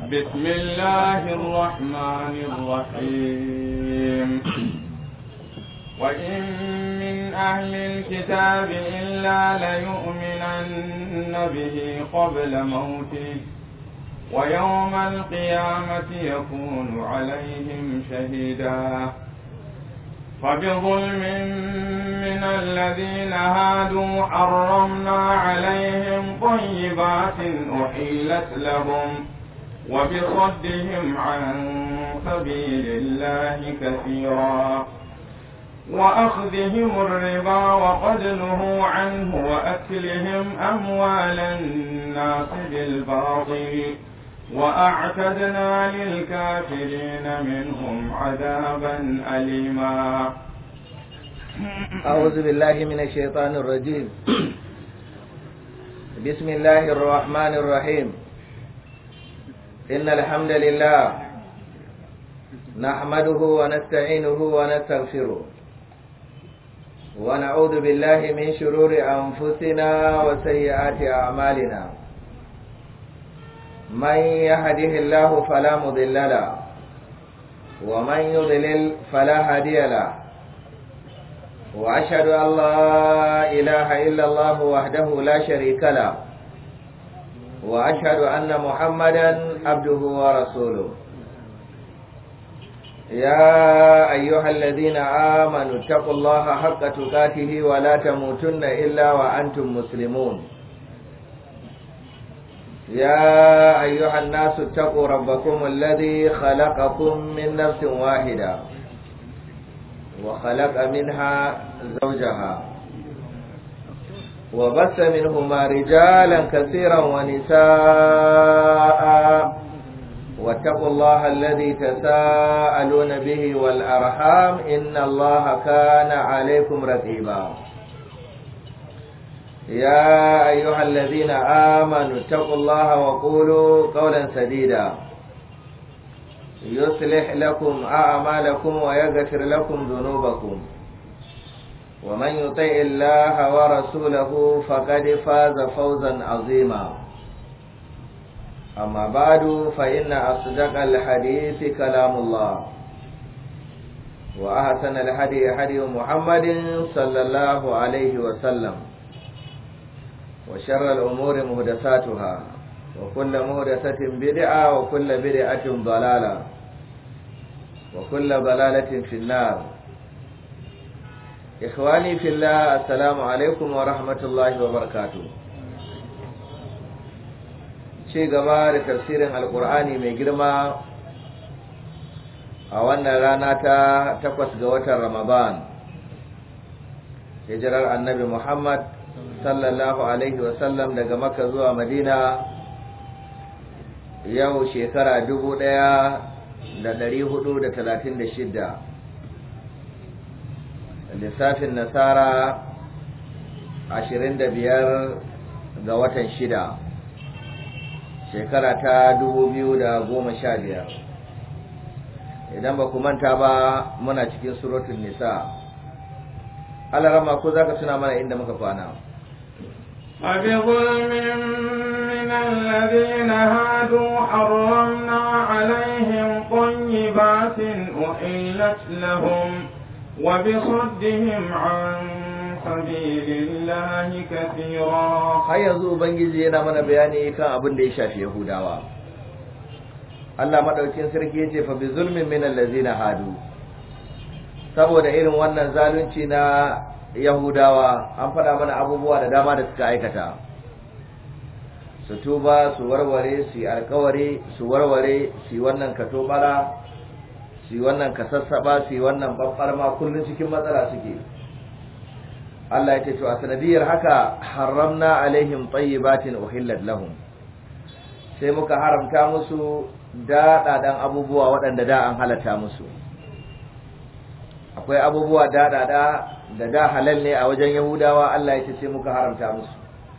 بسم الله الرحمن الرحيم وإن من أهل الكتاب إلا ليؤمنن به قبل موته ويوم القيامة يكون عليهم شهيدا فبظلم من الذين هادوا حرمنا عليهم طيبات أحلت لهم وبصدهم عن سبيل الله كثيرا وأخذهم الربا وقد نهوا عنه وأكلهم أموال الناس بالباطل وأعتدنا للكافرين منهم عذابا أليما أعوذ بالله من الشيطان الرجيم بسم الله الرحمن الرحيم إن الحمد لله نحمده ونستعينه ونستغفره ونعوذ بالله من شرور أنفسنا وسيئات أعمالنا من يهده الله فلا مضل له ومن يضلل فلا هادي له وأشهد أن لا إله إلا الله وحده لا شريك له وأشهد أن محمدا عبده ورسوله يا أيها الذين آمنوا اتقوا الله حق تقاته ولا تموتن إلا وأنتم مسلمون يا أيها الناس اتقوا ربكم الذي خلقكم من نفس واحدة وخلق منها زوجها وبث منهما رجالا كثيرا ونساء واتقوا الله الذي تساءلون به والأرحام إن الله كان عليكم رقيبا يا أيها الذين آمنوا اتقوا الله وقولوا قولا سديدا يصلح لكم أعمالكم ويغفر لكم ذنوبكم ومن يطع الله ورسوله فقد فاز فوزا عظيما أما بعد فإن أصدق الحديث كلام الله وأحسن الهدي هدي محمد صلى الله عليه وسلم وشر الأمور مهدساتها وكل مهدسة بدعة وكل بدعة ضلالة وكل ضلالة في النار إخواني في الله السلام عليكم ورحمة الله وبركاته ci gaba da tafsirin alkur'ani mai girma a wannan rana ta takwas ga watan ramadan hijirar annabi muhammad sallallahu alaihi wasallam daga maka zuwa madina yau shekara dubu ɗaya da ɗari hudu da talatin da shidda lissafin nasara ashirin da biyar ga watan shida shekara ta dubu biyu da goma sha biyar idan ba ku manta ba muna cikin suratun nisa alarama ko za ka tuna mana inda muka kwana فبظلم من الذين هادوا حرمنا عليهم طيبات أحلت لهم وبصدهم عن سبيل الله كثيرا har yanzu ubangiji yana mana bayani kan abin da ya shafi yahudawa Allah madaukin sarki yace fa bi zulmin min allazina hadu saboda irin wannan zalunci na yahudawa an faɗa mana abubuwa da dama da suka aikata su tuba su warware su yi alkawari su warware su yi wannan katobara su yi wannan kasassaba su yi wannan babbarma kullum cikin matsala suke Allah ya ce to a sanadiyar haka haramna alaihim tayyibatin uhillat lahum sai muka haramta musu daɗaɗan abubuwa waɗanda da an halatta musu akwai abubuwa daɗaɗa da da halal ne a wajen yahudawa Allah ya ce sai muka haramta musu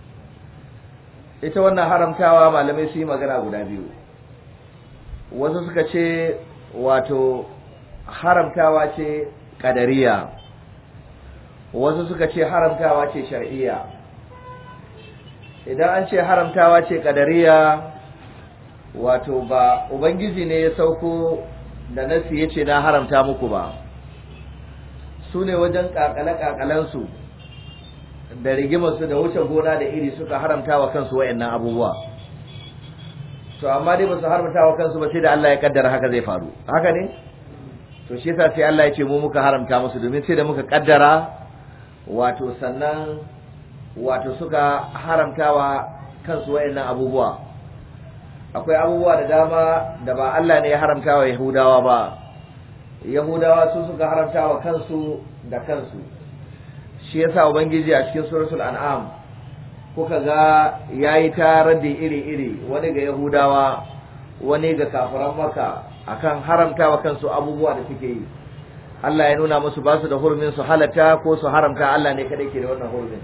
ita wannan haramtawa malamai su yi magana guda biyu wasu suka ce wato haramtawa ce ƙadariya wasu suka ce haramtawa ce shar'iyya idan an ce haramtawa ce ƙadariya wato ba ubangiji ne ya sauko da nasi ya ce na haramta muku ba su ne wajen kakale-kakalensu da rigimarsu da wuce gona da iri suka haramta wa kansu wayannan abubuwa to amma dai ba su haramta wa kansu ba sai da Allah ya kaddara haka zai faru haka ne to shi yasa sai Allah ya ce mu muka haramta musu domin sai da muka kaddara wato sannan wato suka haramtawa kansu wayannan abubuwa akwai abubuwa da dama da ba Allah ne ya haramta wa Yahudawa ba Yahudawa su suka haramta wa kansu da kansu shi yasa ubangiji a cikin suratul an'am kuka ga yayi ta raddi iri-iri wani ga Yahudawa wani ga kafiran Makka akan haramta wa kansu abubuwa da suke yi Allah ya nuna musu ba su da hurumin su halatta ko su haramta Allah ne kadai ke da wannan hurumin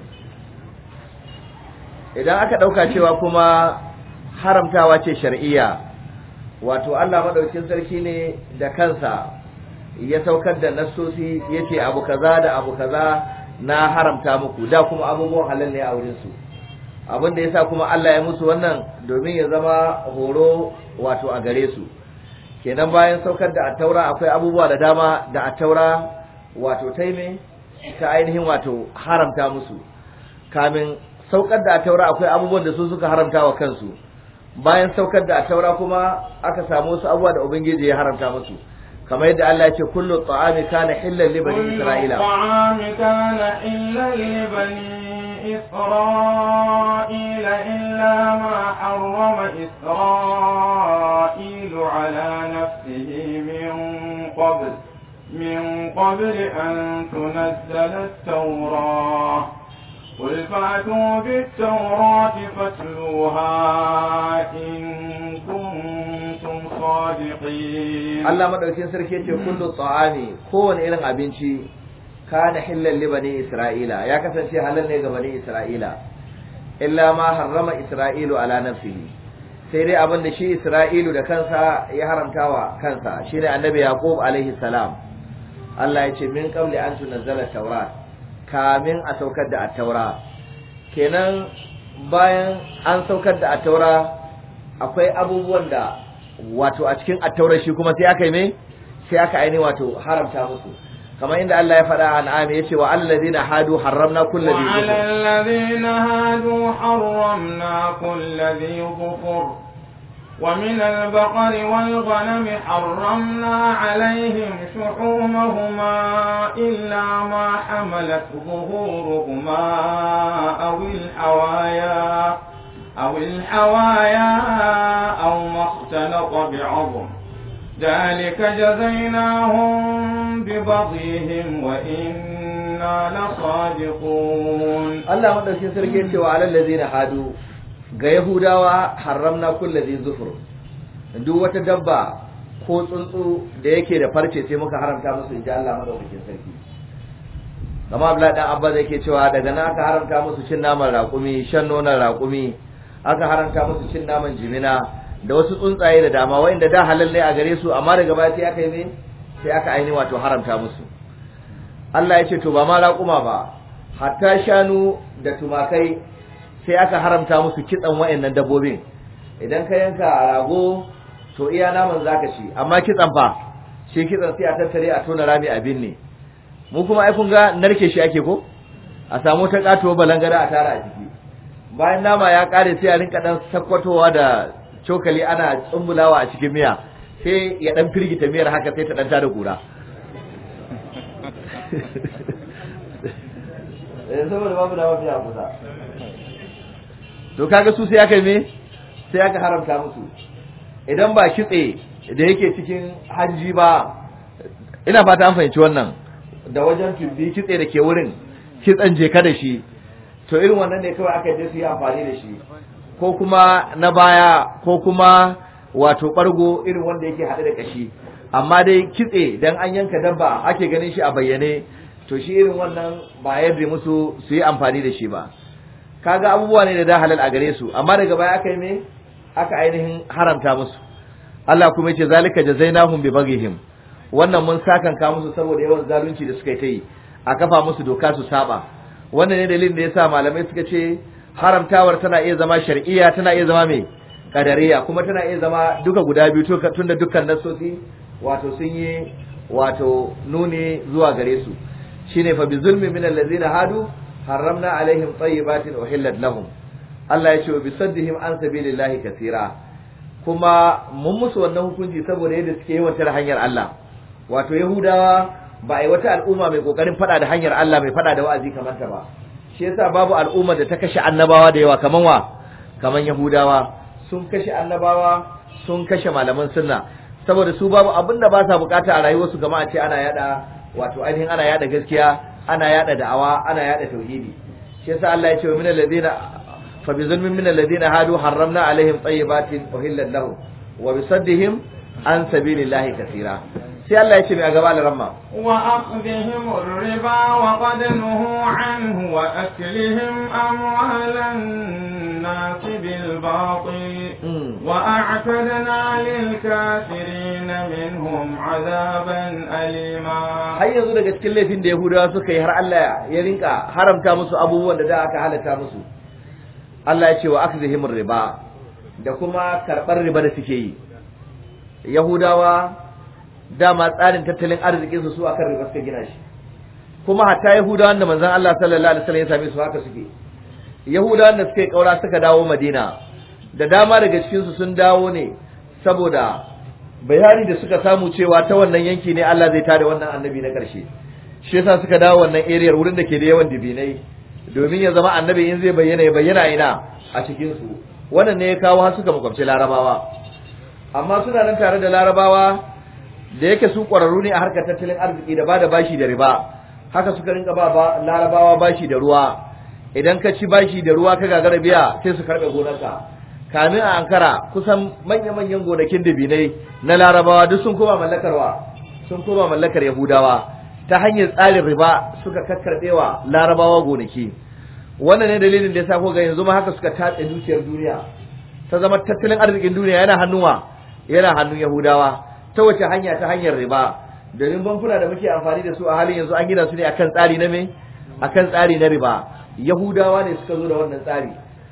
idan aka dauka cewa kuma haramtawa ce shar'iyya wato Allah madaukin sarki ne da kansa ya saukar da nassosi yace abu kaza da abu kaza na haramta muku da kuma abubuwan halal ne a wurin su abin da yasa kuma Allah ya musu wannan domin ya zama horo wato a gare su kenan bayan saukar da attaura akwai abubuwa da dama da attaura wato taime ta ainihin wato haramta musu kamin saukar da attaura akwai abubuwan da su suka haramta wa kansu bayan saukar da attaura kuma aka samu wasu abubuwa da ubangiji ya haramta musu kamar yadda Allah ya ce kullu ta'ami kana hillan li bani isra'ila ta'ami kana hillan li bani إسرائيل إلا ما حرم إسرائيل على نفسه من قبل من قبل أن تنزل التوراة قل فأتوا بالتوراة فاتلوها إن كنتم صادقين Allah madaukin sarki yace kullu ta'ami kowane irin abinci kana hillan li bani isra'ila ya kasance halal ne ga bani isra'ila illa ma harrama isra'ilu ala nafsihi sai dai abin da shi isra'ilu da kansa ya haramtawa kansa shine annabi yaqub alaihi salam Allah ya ce min qabli an tunzala tawrat kamin a saukar da at-taura kenan bayan an saukar da at-taura akwai abubuwan da wato a cikin at-taura shi kuma sai aka yi me sai aka aini wato haramta musu kamar inda Allah ya faɗa an ame yace wa allazina hadu harramna kulli dhi وعلى الذين هادوا حرمنا كل ذي ظفر ومن البقر والغنم حرمنا عليهم شحومهما إلا ما حملت ظهورهما أو الحوايا أو الحوايا أو ما اختلط بعظم ذلك جزيناهم ببغيهم وإنا لصادقون Allah madaukin sarki yace wa alal ladzina hadu ga yahudawa haramna kulli dhi zufur duk wata dabba ko tsuntsu da yake da farce sai muka haramta musu inji Allah madaukakin sarki kama Abdullahi dan Abba yake cewa daga nan aka haramta musu cin naman raƙumi shan nonon raƙumi aka haramta musu cin naman jimina da wasu tsuntsaye da dama wanda da halal ne a gare su amma daga baya sai aka yi me sai aka aini wato haramta musu Allah ya ce to ba ma raƙuma ba hatta shanu da tumakai sai aka haramta musu kitsan wayannan dabbobin idan ka yanka rago to iya naman zaka ci amma kitsan fa shi kitsan sai a tattare a tona rami a binne mu kuma ai kun ga narke shi ake ko a samu ta katuwa balangara a tara a ciki bayan nama ya kare sai a rinka dan sakkwatowa da cokali ana tsumbulawa a cikin miya sai ya dan firgita miyar haka sai ta dan tada kura eh saboda babu da mafiya kusa to kaga su sai aka yi me sai aka haramta musu idan ba kitse da yake cikin hanji ba ina fata an fahimci wannan da wajen tumbi kitse da ke wurin kitsen je ka da shi to irin wannan ne kawai aka je su yi amfani da shi ko kuma na baya ko kuma wato bargo irin wanda yake haɗe da kashi amma dai kitse dan an yanka dabba ake ganin shi a bayyane to shi irin wannan ba yadda musu su yi amfani da shi ba kaga abubuwa ne da da halal a gare su amma daga baya aka yi me aka ainihin haramta musu Allah kuma yace zalika jazainahum bi baghihim wannan mun sakanka musu saboda yawan zalunci da suka yi ta yi a kafa musu doka su saba wannan ne dalilin da yasa malamai suka ce haramtawar tana iya zama shar'iyya tana iya zama me kadariya kuma tana iya zama duka guda biyu tunda dukkan nasosi wato sun yi wato nuni zuwa gare su shine fa bi zulmi min allazina hadu harramna alaihim tayyibatin uhillat lahum Allah ya ce wa bi saddihim an sabilillahi kaseera kuma mun musu wannan hukunci saboda yadda suke yawan tare hanyar Allah wato yahudawa ba ai wata al'umma mai kokarin fada da hanyar Allah mai fada da wa'azi kamar ta ba shi yasa babu al'umma da ta kashe annabawa da yawa kaman wa kaman yahudawa sun kashe annabawa sun kashe malaman sunna saboda su babu abin da ba sa bukata a rayuwarsu gama a ce ana yada wato ainihin ana yada gaskiya ana yada da'awa ana yada tauhidi shi yasa Allah ya ce wa minal ladina fa bi zulmin minal ladina hadu harramna alaihim tayyibatin uhillat lahum wa bi saddihim an sabilillahi kaseera sai Allah ya ce mai a gaba da ramma wa akhdhihim ar-riba wa qad nuhu anhu wa aklihim amwalan nas bil batil وأعتدنا للكافرين منهم عذابا أليما har yanzu daga cikin laifin da Yahudawa suka yi har Allah ya rinka haramta musu abubuwan da da aka halatta musu Allah ya ce wa akzihim riba da kuma karɓar riba da suke yi Yahudawa dama tsarin tattalin arzikin su su akan riba suka gina shi kuma hatta Yahudawan da manzon Allah sallallahu alaihi wasallam ya same su haka suke Yahudawan da suka yi kaura suka dawo Madina da dama daga cikinsu sun dawo ne saboda bayani da suka samu cewa ta wannan yanki ne Allah zai tada wannan annabi na ƙarshe shi yasa suka dawo wannan area wurin da ke da yawan dibinai domin ya zama annabi in zai bayyana ya bayyana ina a cikin su wannan ne ya kawo har suka makwabci larabawa amma suna nan tare da larabawa da yake su ƙwararru ne a harkar tattalin arziki da ba da bashi da riba haka suka rinka ba larabawa bashi da ruwa idan ka ci bashi da ruwa ka gagara biya sai su karɓe gonarka kamin a ankara kusan manya-manyan gonakin dabinai na larabawa duk sun koma mallakarwa sun koma mallakar yahudawa ta hanyar tsarin riba suka kakkarɓewa larabawa gonaki wannan ne dalilin da ya sa ga yanzu ma haka suka tatse dukiyar duniya ta zama tattalin arzikin duniya yana hannuwa yana hannun yahudawa ta wace hanya ta hanyar riba domin bankuna da muke amfani da su a halin yanzu an gina su ne akan tsari na me akan tsari na riba yahudawa ne suka zo da wannan tsari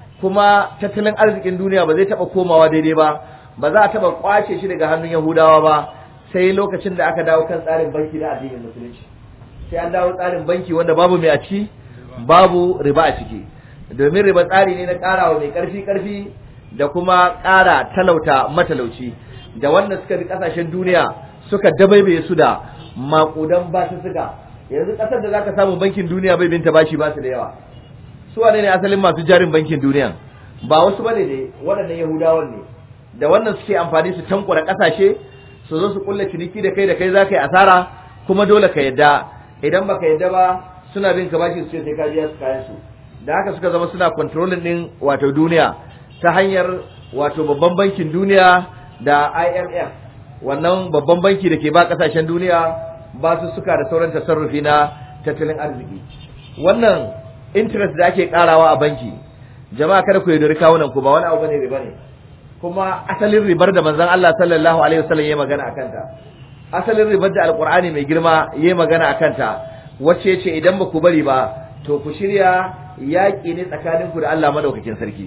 kuma tattalin arzikin duniya ba zai taba komawa daidai ba ba za a taba kwace shi daga hannun yahudawa ba sai lokacin da aka dawo kan tsarin banki na addinin musulunci sai an dawo tsarin banki wanda babu mai a ciki babu riba a ciki domin riba tsari ne na karawa mai karfi karfi da kuma kara talauta matalauci da wanda suka bi kasashen duniya suka dabaibaye su da makudan basu suka yanzu kasar da zaka samu bankin duniya bai binta bashi ba su da yawa su wane ne asalin masu jarin bankin duniya ba wasu bane ne waɗannan yahudawan ne da wannan suke amfani su tankura ƙasashe su zo su kulla ciniki da kai da kai za ka yi asara kuma dole ka yadda idan baka yadda ba suna bin ka bashi su ce sai ka biya su kayan su da haka suka zama suna controlling din wato duniya ta hanyar wato babban bankin duniya da IMF wannan babban banki da ke ba ƙasashen duniya ba su suka da sauran tasarrufi na tattalin arziki wannan interest da ake karawa a banki jama'a kada ku yaudari kawunan ku ba wani abu bane riba ne kuma asalin ribar da manzon Allah sallallahu alaihi wasallam yayi magana akan ta asalin ribar da alqur'ani mai girma yayi magana akan ta wacce yace idan ba ku bari ba to ku shirya yaƙi ne tsakanin ku da Allah madaukakin sarki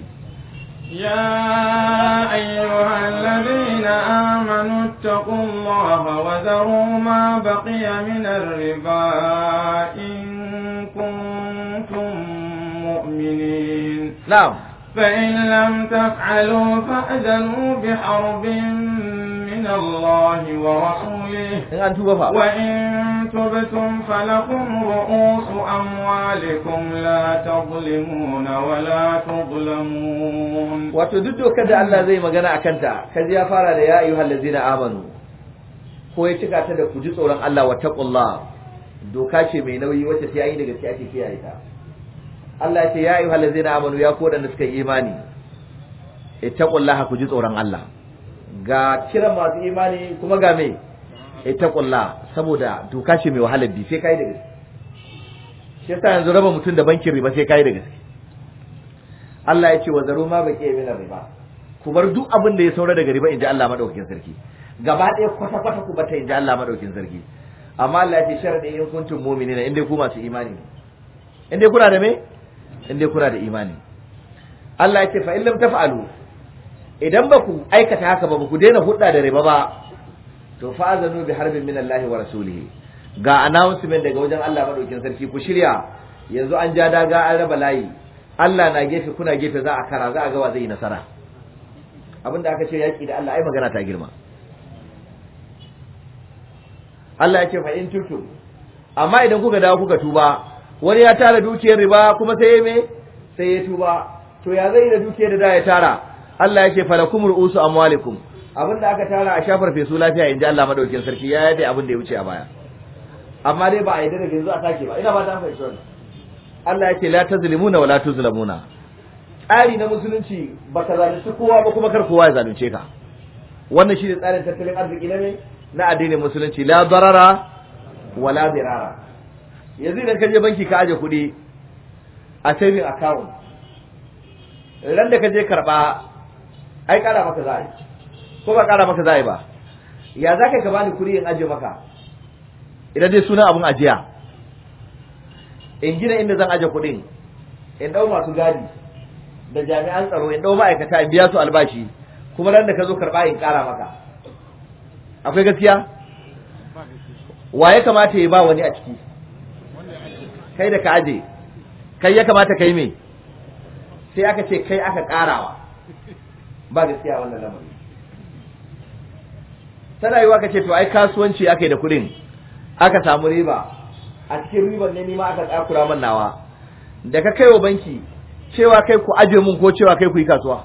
يا أيها الذين آمنوا اتقوا الله وذروا ما بقي من الربا إن كنتم مؤمنين na'am فإن لم تفعلوا فأذنوا بحرب من الله ورسوله in an tuba fa وإن تبتم فلكم رؤوس أموالكم لا تظلمون ولا تظلمون wato duk dokar da Allah zai magana a kanta kaji ya fara da ya ayyuhal ladzina amanu ko ya cika ta da ku ji tsoron Allah wa taqullah doka ce mai nauyi wacce sai yi da gaske ake kiyaye ta Allah ya ce ya ayyuhal ladzina amanu ya ko da suka yi imani ittaqullaha ku ji tsoron Allah ga kiran masu imani kuma ga me ittaqullah saboda doka ce mai wahalar bi sai kai da gaske shi yasa yanzu raba mutum da bankin riba sai kai da gaske Allah ya ce wa zaru ma baki min riba ku bar duk abin da ya saura daga riba inji Allah madaukakin sarki gaba ɗaya kwata kwata ku bata inji Allah madaukakin sarki amma Allah ya ce sharadi in kuntum mu'minina in dai ku masu imani ne in dai kuna da me in dai kuna da imani Allah ya ce fa in lam taf'alu idan ba ku aikata haka ba ba ku daina hudda da riba ba to fa'azanu bi harbin min Allah wa rasulihi ga announcement daga wajen Allah madaukin sarki ku shirya yanzu an ja daga an raba layi Allah na gefe kuna gefe za a kara za a ga wa zai yi nasara abinda aka ce yaki da Allah ai magana ta girma Allah ya ce fa in tutum amma idan kuka dawo kuka tuba wani ya tara dukiyar riba kuma sai ya me sai ya tuba to ya zai da dukiyar da da ya tara Allah ya ce falakum ru'usu amwalikum abinda aka tara a shafar fesu lafiya inji Allah madaukin sarki ya yade abin da ya wuce a baya amma dai ba a yi da yanzu a sake ba ina ba ta fahimci wannan Allah ya ce la tazlimuna wa la tuzlamuna tsari na musulunci ba ka zalunci kowa ba kuma kar kowa ya zalunce ka wannan shine tsarin tattalin arziki na me na addinin musulunci la darara wa la dirara yanzu idan ka je banki ka aje kuɗi a saving account ran da ka je karba ai kara maka za a yi ko ba kara maka za a yi ba ya za ka bani kuɗi in aje maka idan dai suna abun ajiya in gina inda zan aje kuɗin in ɗau masu gadi da jami'an tsaro in ɗau ma'aikata in biya su albashi kuma ran da ka zo karɓa in ƙara maka akwai gaskiya wa ya kamata ya ba wani a ciki kai da ka aje kai ya kamata kai me sai aka ce kai aka ƙarawa ba gaskiya wannan lamari tana yiwa ka ce to ai kasuwanci aka yi da kuɗin aka samu riba a cikin ribar ne nima aka tsakura man nawa da ka kai wa banki cewa kai ku aje mun ko cewa kai ku yi kasuwa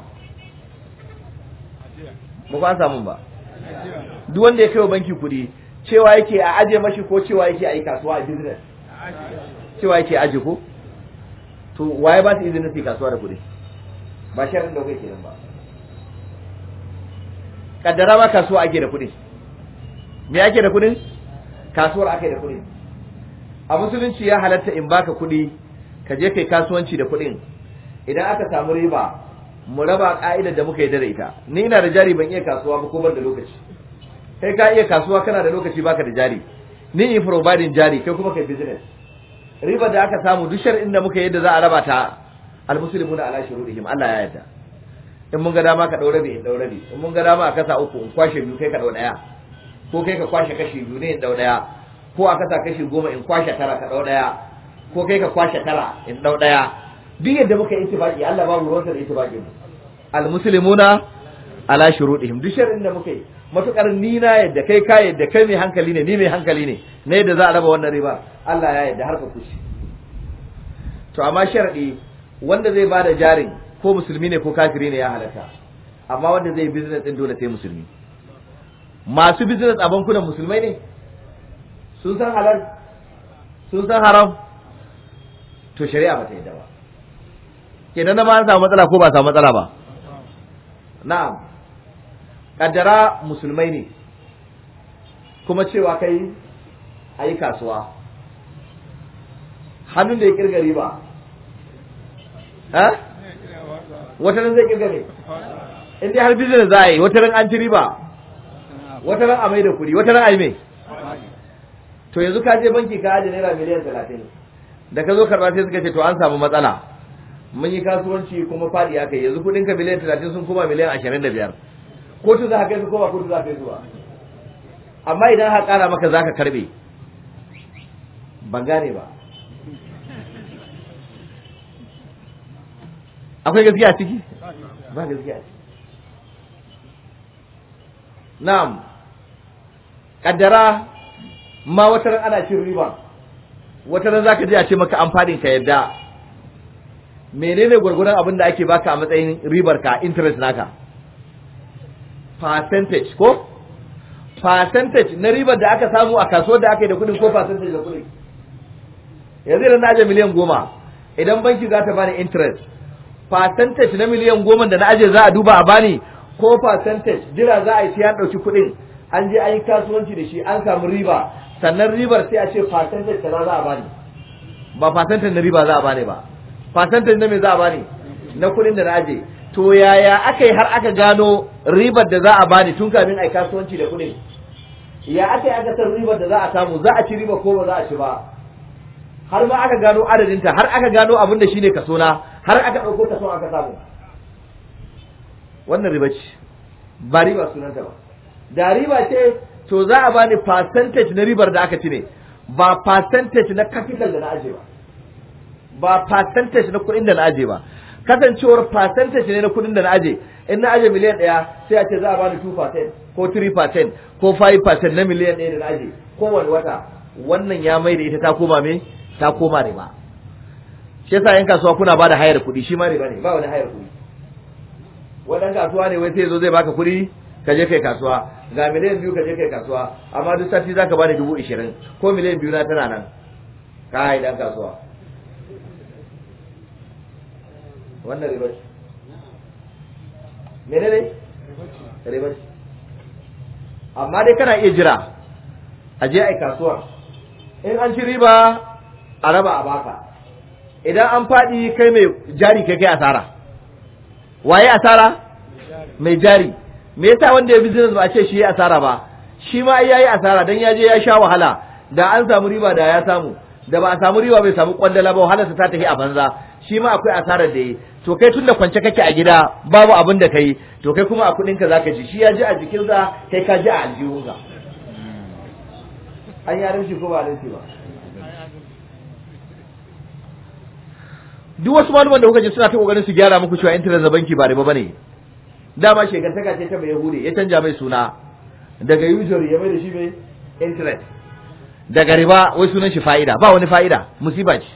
ba ku an samu ba duk wanda ya kai wa banki kuɗi cewa yake a aje mashi ko cewa yake a yi kasuwa a business cewa yake aje ko to waye ba su izinin su yi kasuwa da kuɗi ba sharin da kai kenan ba kaddara ma kasuwa ake da kuɗi me ake da kuɗin kasuwar ake da kuɗi a musulunci ya halatta in baka kuɗi ka je kai kasuwanci da kuɗin idan aka samu riba mu raba ka'idar da muka yi da ita ni ina da jari ban iya kasuwa ba ko ban da lokaci kai ka iya kasuwa kana da lokaci baka da jari ni in providing jari kai kuma kai business riba da aka samu duk shar'in da muka yi da za a raba ta almuslimuna ala shurudihim Allah ya yarda in mun ga dama ka daure bi in daure bi in mun ga dama a kasa uku in kwashe biyu kai ka dau daya ko kai ka kwashe kashi biyu ne in dau daya ko a kasa kashi goma in kwashe tara ka dau daya ko kai ka kwashe tara in dau daya duk yadda muka yi ittifaqi Allah babu ruwansa da ittifaqi mu almuslimuna ala shurudihim duk shar'in da muka yi matukar ni na yadda kai ka yadda kai mai hankali ne ni mai hankali ne na yadda za a raba wannan riba Allah ya yadda har ka kushi to amma sharadi wanda zai bada jarin ko musulmi ne ko kafiri ne ya halatta amma wanda zai business din dole sai musulmi masu business a bankunan musulmai ne sun san halal sun san haram to shari'a ba ta yadda ba kenan na ma an samu matsala ko ba samu matsala ba na'am kaddara musulmai ne kuma cewa kai a yi kasuwa hannun da ya kirga riba ha wata ran zai kirga ne in dai har business za a yi wata ran an ci riba wata ran a mai da kuɗi wata ran a yi mai to yanzu ka je banki ka aje naira miliyan talatin da ka zo karɓa sai suka ce to an samu matsala mun yi kasuwanci kuma faɗi aka yi yanzu kuɗin ka miliyan talatin sun koma miliyan ashirin da biyar kotu za ka kai su koma kotu za ka kai su ba amma idan ha ƙara maka za ka karɓe ban gane ba akwai gaskiya ciki ba gaskiya ciki na'am kaddara ma wata ran ana cin riba wata ran zaka je a ce maka amfanin ka yadda menene gurgurdan abin da ake baka a matsayin ribar ka interest naka percentage ko percentage na ribar da aka samu a kasuwar da aka yi da kudin ko percentage da kudin yanzu idan na aje miliyan goma idan banki za ta bani interest percentage na miliyan goma da na aje za a duba a bani ko percentage jira za a yi sai an ɗauki kuɗin an je an yi kasuwanci da shi an samu riba sannan ribar sai a ce percentage kaza za a bani ba percentage na riba za a bani ba percentage na me za a bani na kuɗin da na aje to yaya aka yi har aka gano ribar da za a bani tun kamin a yi kasuwanci da kuɗin ya aka yi aka san ribar da za a samu za a ci riba ko ba za a ci ba har ma aka gano adadinta har aka gano abin da shine kaso na har aka ɗauko kaso aka samu wannan riba ce ba riba sunanta ba da riba ce to za a bani percentage na ribar da aka ci ne ba percentage na capital da na aje ba ba percentage na kuɗin da na aje ba kasancewar percentage ne na kuɗin da na aje in na aje miliyan ɗaya sai a ce za a bani 2% ko 3% ko 5% na miliyan ɗaya da na aje kowane wata wannan ya mai da ita ta koma me ta koma riba shi yasa yan kasuwa kuna bada hayar kuɗi shi ma riba ne ba wani hayar kuɗi wadan kasuwa ne wai sai zo zai baka kuɗi ka je kai kasuwa ga miliyan biyu ka je kai kasuwa amma duk sati zaka bani dubu ishirin ko miliyan biyu na tana nan ka dan kasuwa wannan riba ce mene ne riba ce amma dai kana iya jira a je ai kasuwar in an ci riba a raba a baka idan an faɗi kai mai jari kai kai asara waye asara mai jari me yasa wanda ya business ba a ce shi ya asara ba shi ma ai yayi asara dan ya je ya sha wahala da an samu riba da ya samu da ba a samu riba bai samu kwandala ba wahalarsa ta tafi a banza shi ma akwai asarar da yi to kai tunda kwance kake a gida babu abin da kai to kai kuma a kudin ka zaka ji shi ya ji a jikinsa kai ka ji a aljihunka an yaran shi ko ba da ba duk wasu malaman da kuka ji suna ta kokarin su gyara muku cewa internet da banki ba riba bane dama shekantaka ce ta bai yahudi ya canja mai suna daga usury ya mai da shi mai internet daga riba wai sunan shi fa'ida ba wani fa'ida musiba ce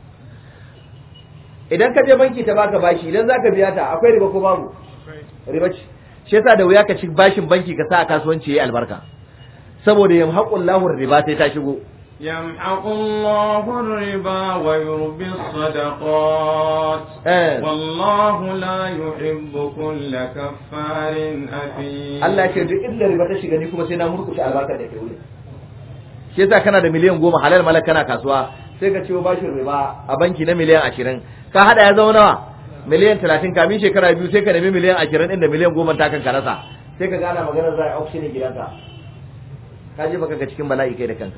idan ka je banki ta baka bashi idan zaka biya ta akwai riba ko babu riba ce shi yasa da wuya ka ci bashin banki ka sa a kasuwanci yayi albarka saboda yamhaqullahu riba sai ta shigo يمحق الله الربا ويربي الصدقات Eh. والله لا يحب كل كفار أثيم Allah ce duk inda riba ta shiga ni kuma sai na murkushe albarkar da ke wuri shi yasa kana da miliyan goma halal malak kana kasuwa sai ka ciwo bashin riba a banki na miliyan ashirin ka hada ya zama nawa miliyan talatin kamin shekara biyu sai ka nemi miliyan ashirin inda miliyan goma ta kan ka rasa sai ka gana maganar za a yi auctioning gidanka ka je baka ga cikin bala'i kai da kanka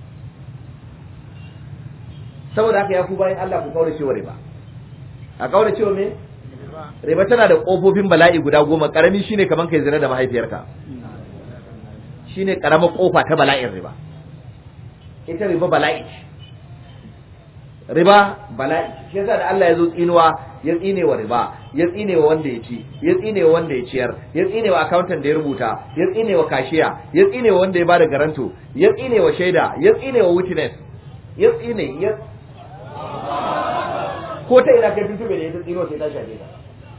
saboda haka ya ku bayan Allah ku kaura cewa riba a kaura cewa me riba tana da kofofin bala'i guda goma karami shine kaman kai zina da mahaifiyarka shine karamar kofa ta bala'in riba ita riba bala'i ce. riba bala'i shi yasa da Allah ya zo tsinuwa ya tsine wa riba ya tsine wa wanda ya ci ya tsine wa wanda ya ciyar ya tsine wa accountant da ya rubuta ya tsine wa kashiya ya tsine wa wanda ya bada garanto ya tsine wa shaida ya tsine wa witness ya tsine ya ko ta ina kai tuntube da ya tsino sai ta shafe ka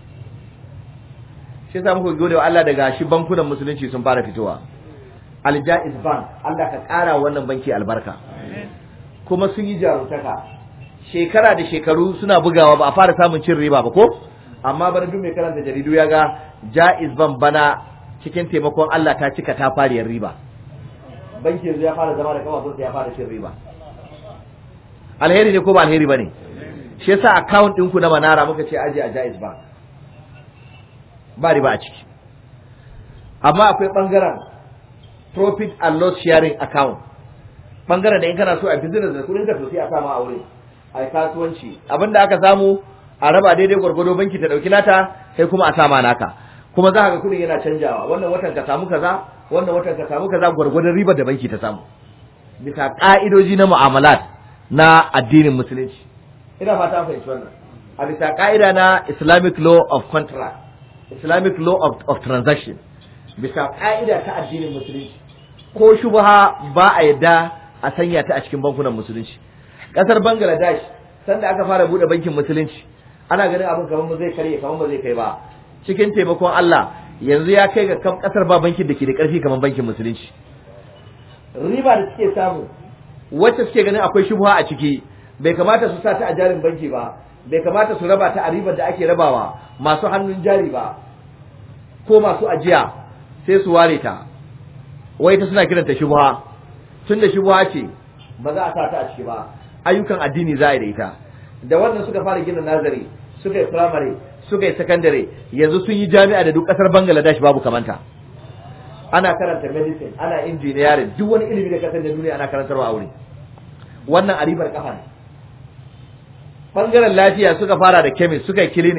shi yasa muka gode wa Allah daga shi bankunan musulunci sun fara fitowa Aljaiz Bank Allah ka ƙara wannan banki albarka kuma sun yi jarumtaka shekara da shekaru suna bugawa ba a fara samun cin riba ba ko amma bana duk mai karanta jaridu ya ga Jaiz Bank bana cikin taimakon Allah ta cika ta fariyar riba banki yanzu ya fara zama da kafafunsa ya fara cin riba alheri ne ko ba alheri ba ne shi yasa account ɗinku na manara muka ce aje a Jaiz Bank ba riba a ciki amma akwai ɓangaren profit and loss sharing account ɓangaren da in kana so a business da kudin ka to sai a sama a wurin a yi kasuwanci abinda aka samu a raba daidai gwargwado banki ta ɗauki nata sai kuma a sama naka kuma za ka ga kudin yana canjawa wannan watan ka samu kaza wannan watan ka samu kaza gwargwadon ribar da banki ta samu bisa ka'idoji na mu'amalat na addinin musulunci ina fata an fahimci wannan a bisa ka'ida na islamic law of contract islamic law of, of transaction bisa ka'ida ta addinin musulunci ko shubha ba a yadda a sanya ta a cikin bankunan musulunci kasar bangladesh sanda aka fara bude bankin musulunci ana ganin abin kamar ba zai karye kamar ba zai kai ba cikin taimakon Allah yanzu ya kai ga kam kasar ba bankin da ke da karfi kamar bankin musulunci riba da suke samu wacce suke ganin akwai shubha a ciki bai kamata su sa ta a jarin banki ba bai kamata su raba ta a ribar da ake rabawa masu hannun jari ba ko masu ajiya sai su ware ta wai ta suna kiranta shubha tunda shubha ce ba za a sa ta a ciki ba ayyukan addini za a yi da ita da wannan suka fara gina nazari suka yi primary suka yi secondary yanzu sun yi jami'a da duk kasar Bangladesh babu kamanta ana karanta medicine ana engineering duk wani ilimi da kasar da duniya ana karantarwa a wuri wannan a ribar kafa ne bangaren lafiya suka fara da chemist suka yi clinic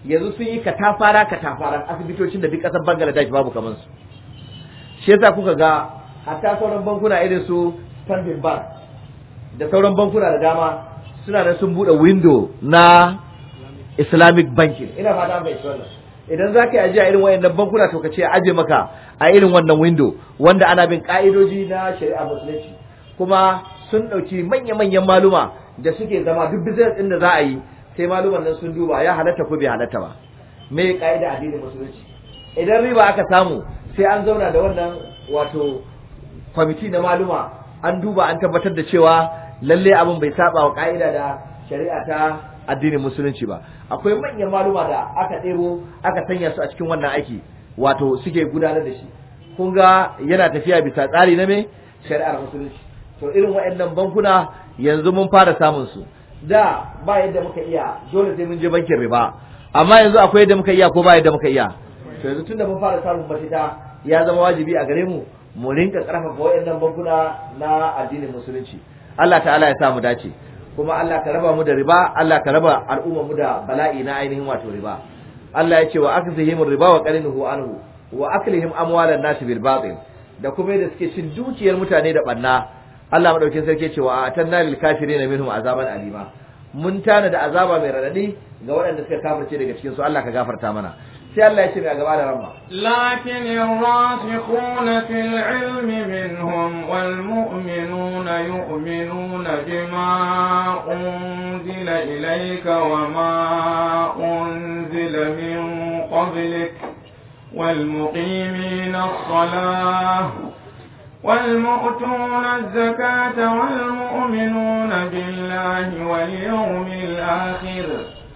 yanzu sun yi katafara katafaran asibitocin da duk ƙasar Bangladesh babu kamar su shi yasa kuka ga hatta sauran bankuna irin su Standard Bank da sauran bankuna da dama suna da sun bude window na Islamic banking ina fata mai wannan idan za ka yi ajiya irin wayannan bankuna to ka ce aje maka a irin wannan window wanda ana bin ka'idoji na shari'a musulunci kuma sun ɗauki manya-manyan maluma da suke zama duk business ɗin da za a yi sai maluman nan sun duba ya halatta ko bai halatta ba me ka'ida addinin musulunci idan riba aka samu sai an zauna da wannan wato kwamiti na maluma an duba an tabbatar da cewa lalle abin bai saba wa ka'ida da shari'a ta addinin musulunci ba akwai manyan maluma da aka ɗebo aka sanya su a cikin wannan aiki wato suke gudanar da shi kun ga yana tafiya bisa tsari na me shari'ar musulunci to irin waɗannan bankuna yanzu mun fara samun su da ba yadda muka iya dole sai mun je bankin riba amma yanzu akwai yadda muka iya ko ba yadda muka iya to yanzu tunda mun fara samun mafita ya zama wajibi a gare mu mu rinka karfafa waɗannan bankuna na addinin musulunci Allah ta'ala ya sa mu dace kuma Allah ka raba mu da riba Allah ka raba al'ummar mu da bala'i na ainihin wato riba Allah ya ce wa akzihim riba wa qarinuhu anhu wa aklihim amwalan nas bil batil da kuma yadda suke cin dukiyar mutane da banna Allah madaukin sarki ya ce wa atanna lil kafirin minhum azaban alima mun tana da azaba mai radadi ga waɗanda suka kafirce daga cikin su Allah ka gafarta mana sai Allah ya ce mai gaba da ramma لكن الراسخون في العلم منهم والمؤمنون يؤمنون بما أنزل إليك وما أنزل من قبلك والمقيمين الصلاة والمؤتون الزكاة والمؤمنون بالله واليوم الآخر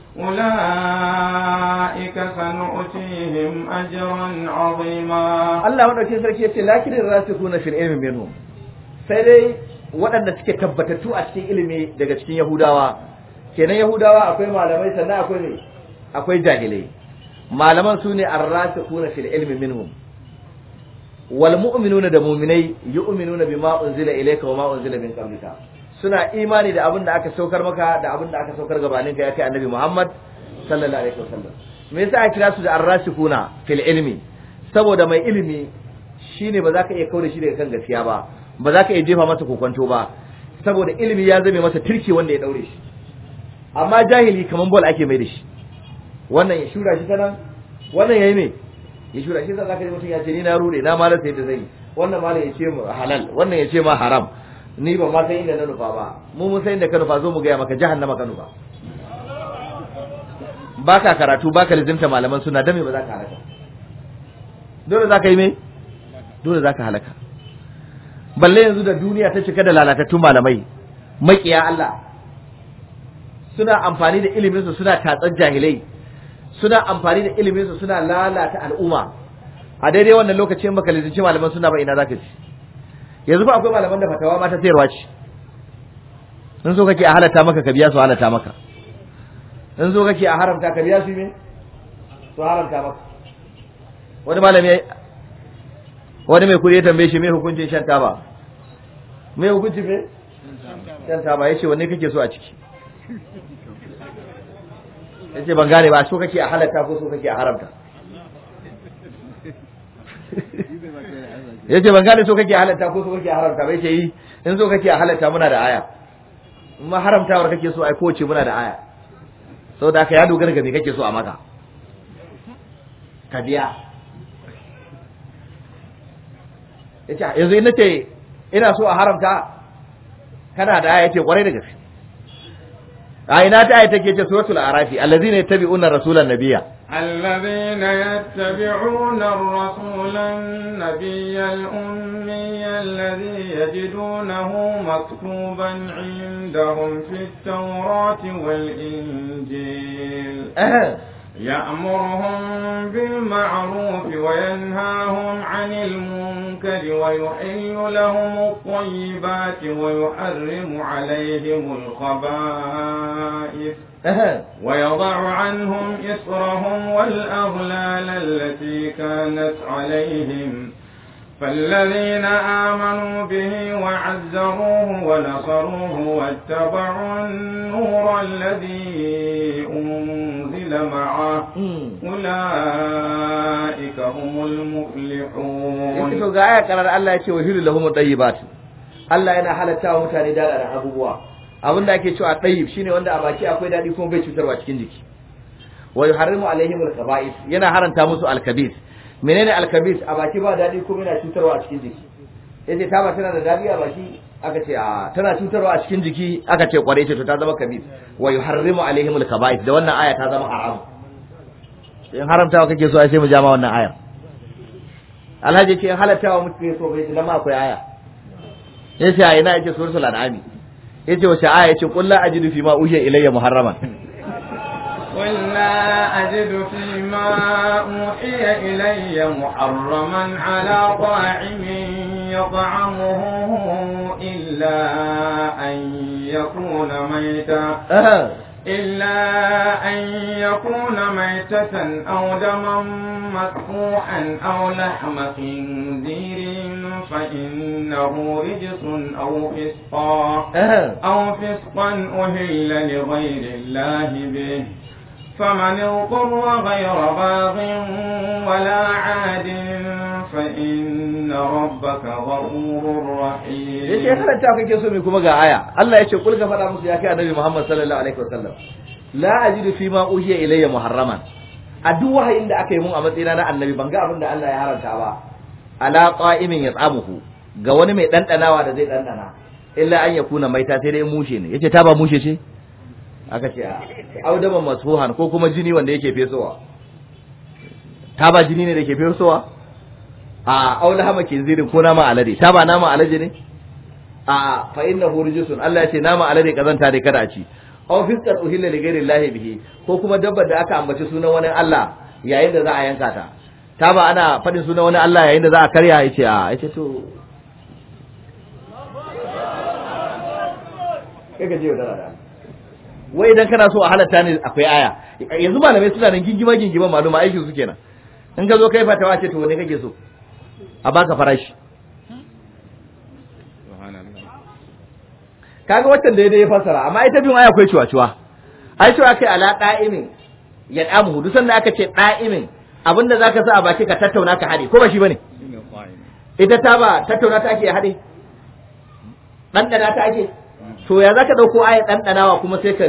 أولئك سنؤتيهم أجرا عظيما Allah madaukin sarki ya ce lakinin rasikuna fil ilmi minhum sai dai waɗanda suke tabbatattu a cikin ilimi daga cikin Yahudawa kenan Yahudawa akwai malamai sannan akwai ne akwai jahilai malaman su ne arrasikuna fil ilmi minhum wal mu'minuna da mu'minai yu'minuna bima unzila ilayka wa ma unzila min qablika suna imani da abin da aka saukar maka da abin da aka saukar gabanin ka ya kai annabi Muhammad sallallahu alaihi wasallam me yasa aka kira su da arrasikuna fil ilmi saboda mai ilimi shine ba za ka iya kaure shi daga kan gaskiya ba ba za ka iya jefa masa kokonto ba saboda ilimi ya zame masa turki wanda ya daure shi amma jahili kaman bol ake mai da shi wannan ya shura shi ta nan wannan yayi me ya shura shi za ka ji mutum ya ce ni na rude na malar sai da zai wannan malam ya ce mu halal wannan ya ce ma haram ni ba ma san inda na nufa ba mu mun san inda ka nufa zo mu gaya maka jahannama ka nufa baka karatu baka lizinta malaman suna dame ba za ka halaka dole za ka yi me dole za ka halaka balle yanzu da duniya ta cika da lalatattun malamai makiya Allah suna amfani da iliminsu suna tatsar jahilai suna amfani da iliminsu suna lalata al'umma a daidai wannan lokacin baka lizinci malaman suna ba ina za ka ci yanzu fa akwai malaman da fatawa ma ta sayarwa ce in so kake a halatta maka ka biya su halatta maka in so kake a haramta ka biya su me su haramta maka wani malami wani mai kuri ya tambaye shi me hukuncin shan taba me hukuncin me shan taba yace wanne kake so a ciki yace ban gane ba so kake a halatta ko so kake a haramta yace ban gane so kake a halatta ko so kake a haramta ba yace yi in so kake a halatta muna da aya in ma haramtawar kake so ai kowace muna da aya saboda haka ya dogara ga me kake so a maka ka biya yace yanzu in nace ina so a haramta kana da aya yace kwarai da gaske a ina ta aya take ce suratul arafi allazina yattabi'una rasulan nabiyya الذين يتبعون الرسول النبي الأمي الذي يجدونه مكتوبا عندهم في التوراة والإنجيل يأمرهم بالمعروف وينهاهم عن المنكر ويحل لهم الطيبات ويحرم عليهم الخبائث ويضع عنهم إصرهم والأغلال التي كانت عليهم فالذين آمنوا به وعزروه ونصروه واتبعوا النور الذي أنزل معه أولئك هم yake المفلحون to ga aya karar Allah ya ce wa hilu lahum tayyibat Allah yana halatta wa mutane da da abubuwa abin da ake cewa tayyib shine wanda a baki akwai dadi kuma bai cutarwa cikin jiki wa yuharrimu alaihim alqaba'is yana haranta musu alkabis menene alkabis a baki ba dadi kuma yana cutarwa a cikin jiki yace ta ba tana da dadi a baki aka ce a tana cutarwa a cikin jiki aka ce kware ce to ta zama kabis wa yuharrimu alaihim alqaba'is da wannan aya ta zama haram in haramtawa kake so ai sai mu jama wannan ayar alhaji ce halattawa mutum so bai zama akwai aya yace a ina yace suratul an'am yace wace aya yace qul la ajidu fi ma uhiya ilayya muharraman قل لا أجد فيما أوحي إلي محرما على طاعم يطعمه إلا أن يكون ميتا إلا أن يكون ميتة أو دما مسفوحا أو لحم خنزير فإنه رجس أو فسقا أو فسقا أهل لغير الله به فمن اضطر غير باغ ولا عاد فإن ربك غفور yace رحيم karanta kake so mai kuma ga aya Allah yace kul ga faɗa musu ya kai annabi Muhammad sallallahu alaihi wasallam la ajidu fi ma uhiya ilayya muharraman a duk wahayin da aka yi mun a matsayina na annabi ban ga abin da Allah ya haranta ba ala qa'imin yat'amuhu ga wani mai dandanawa da zai dandana illa an yakuna maita sai dai mushe ne yace ta ba mushe ce aka ce a audaman masfuhan ko kuma jini wanda yake fesowa ta ba jini ne da ke fesowa a aula hama ke zirin ko nama alade ta ba nama alade ne a fa innahu rijsun Allah ya ce nama alade kazanta dai kada a ci aw fisqan uhilla li ghairi llahi bihi ko kuma dabbar da aka ambaci sunan wani Allah yayin da za a yanka ta ta ba ana faɗin sunan wani Allah yayin da za a karya yace a yace to kai ka je da rada wai idan kana so a halatta ne akwai aya yanzu malamai suna nan gingima gingima maluma aikin su kenan in ka zo kai fatawa ce to wani kake so a baka farashi kaga watan da ya fassara amma ita biyun aya akwai ciwa-ciwa ai cewa kai ala da'imin ya damu duk sanda aka ce da'imin abinda zaka sa a baki ka tattauna ka hade ko ba shi bane ita ta ba tattauna ta ake hade ɗanɗana ta ake to ya zaka dauko aya ɗanɗanawa kuma sai ka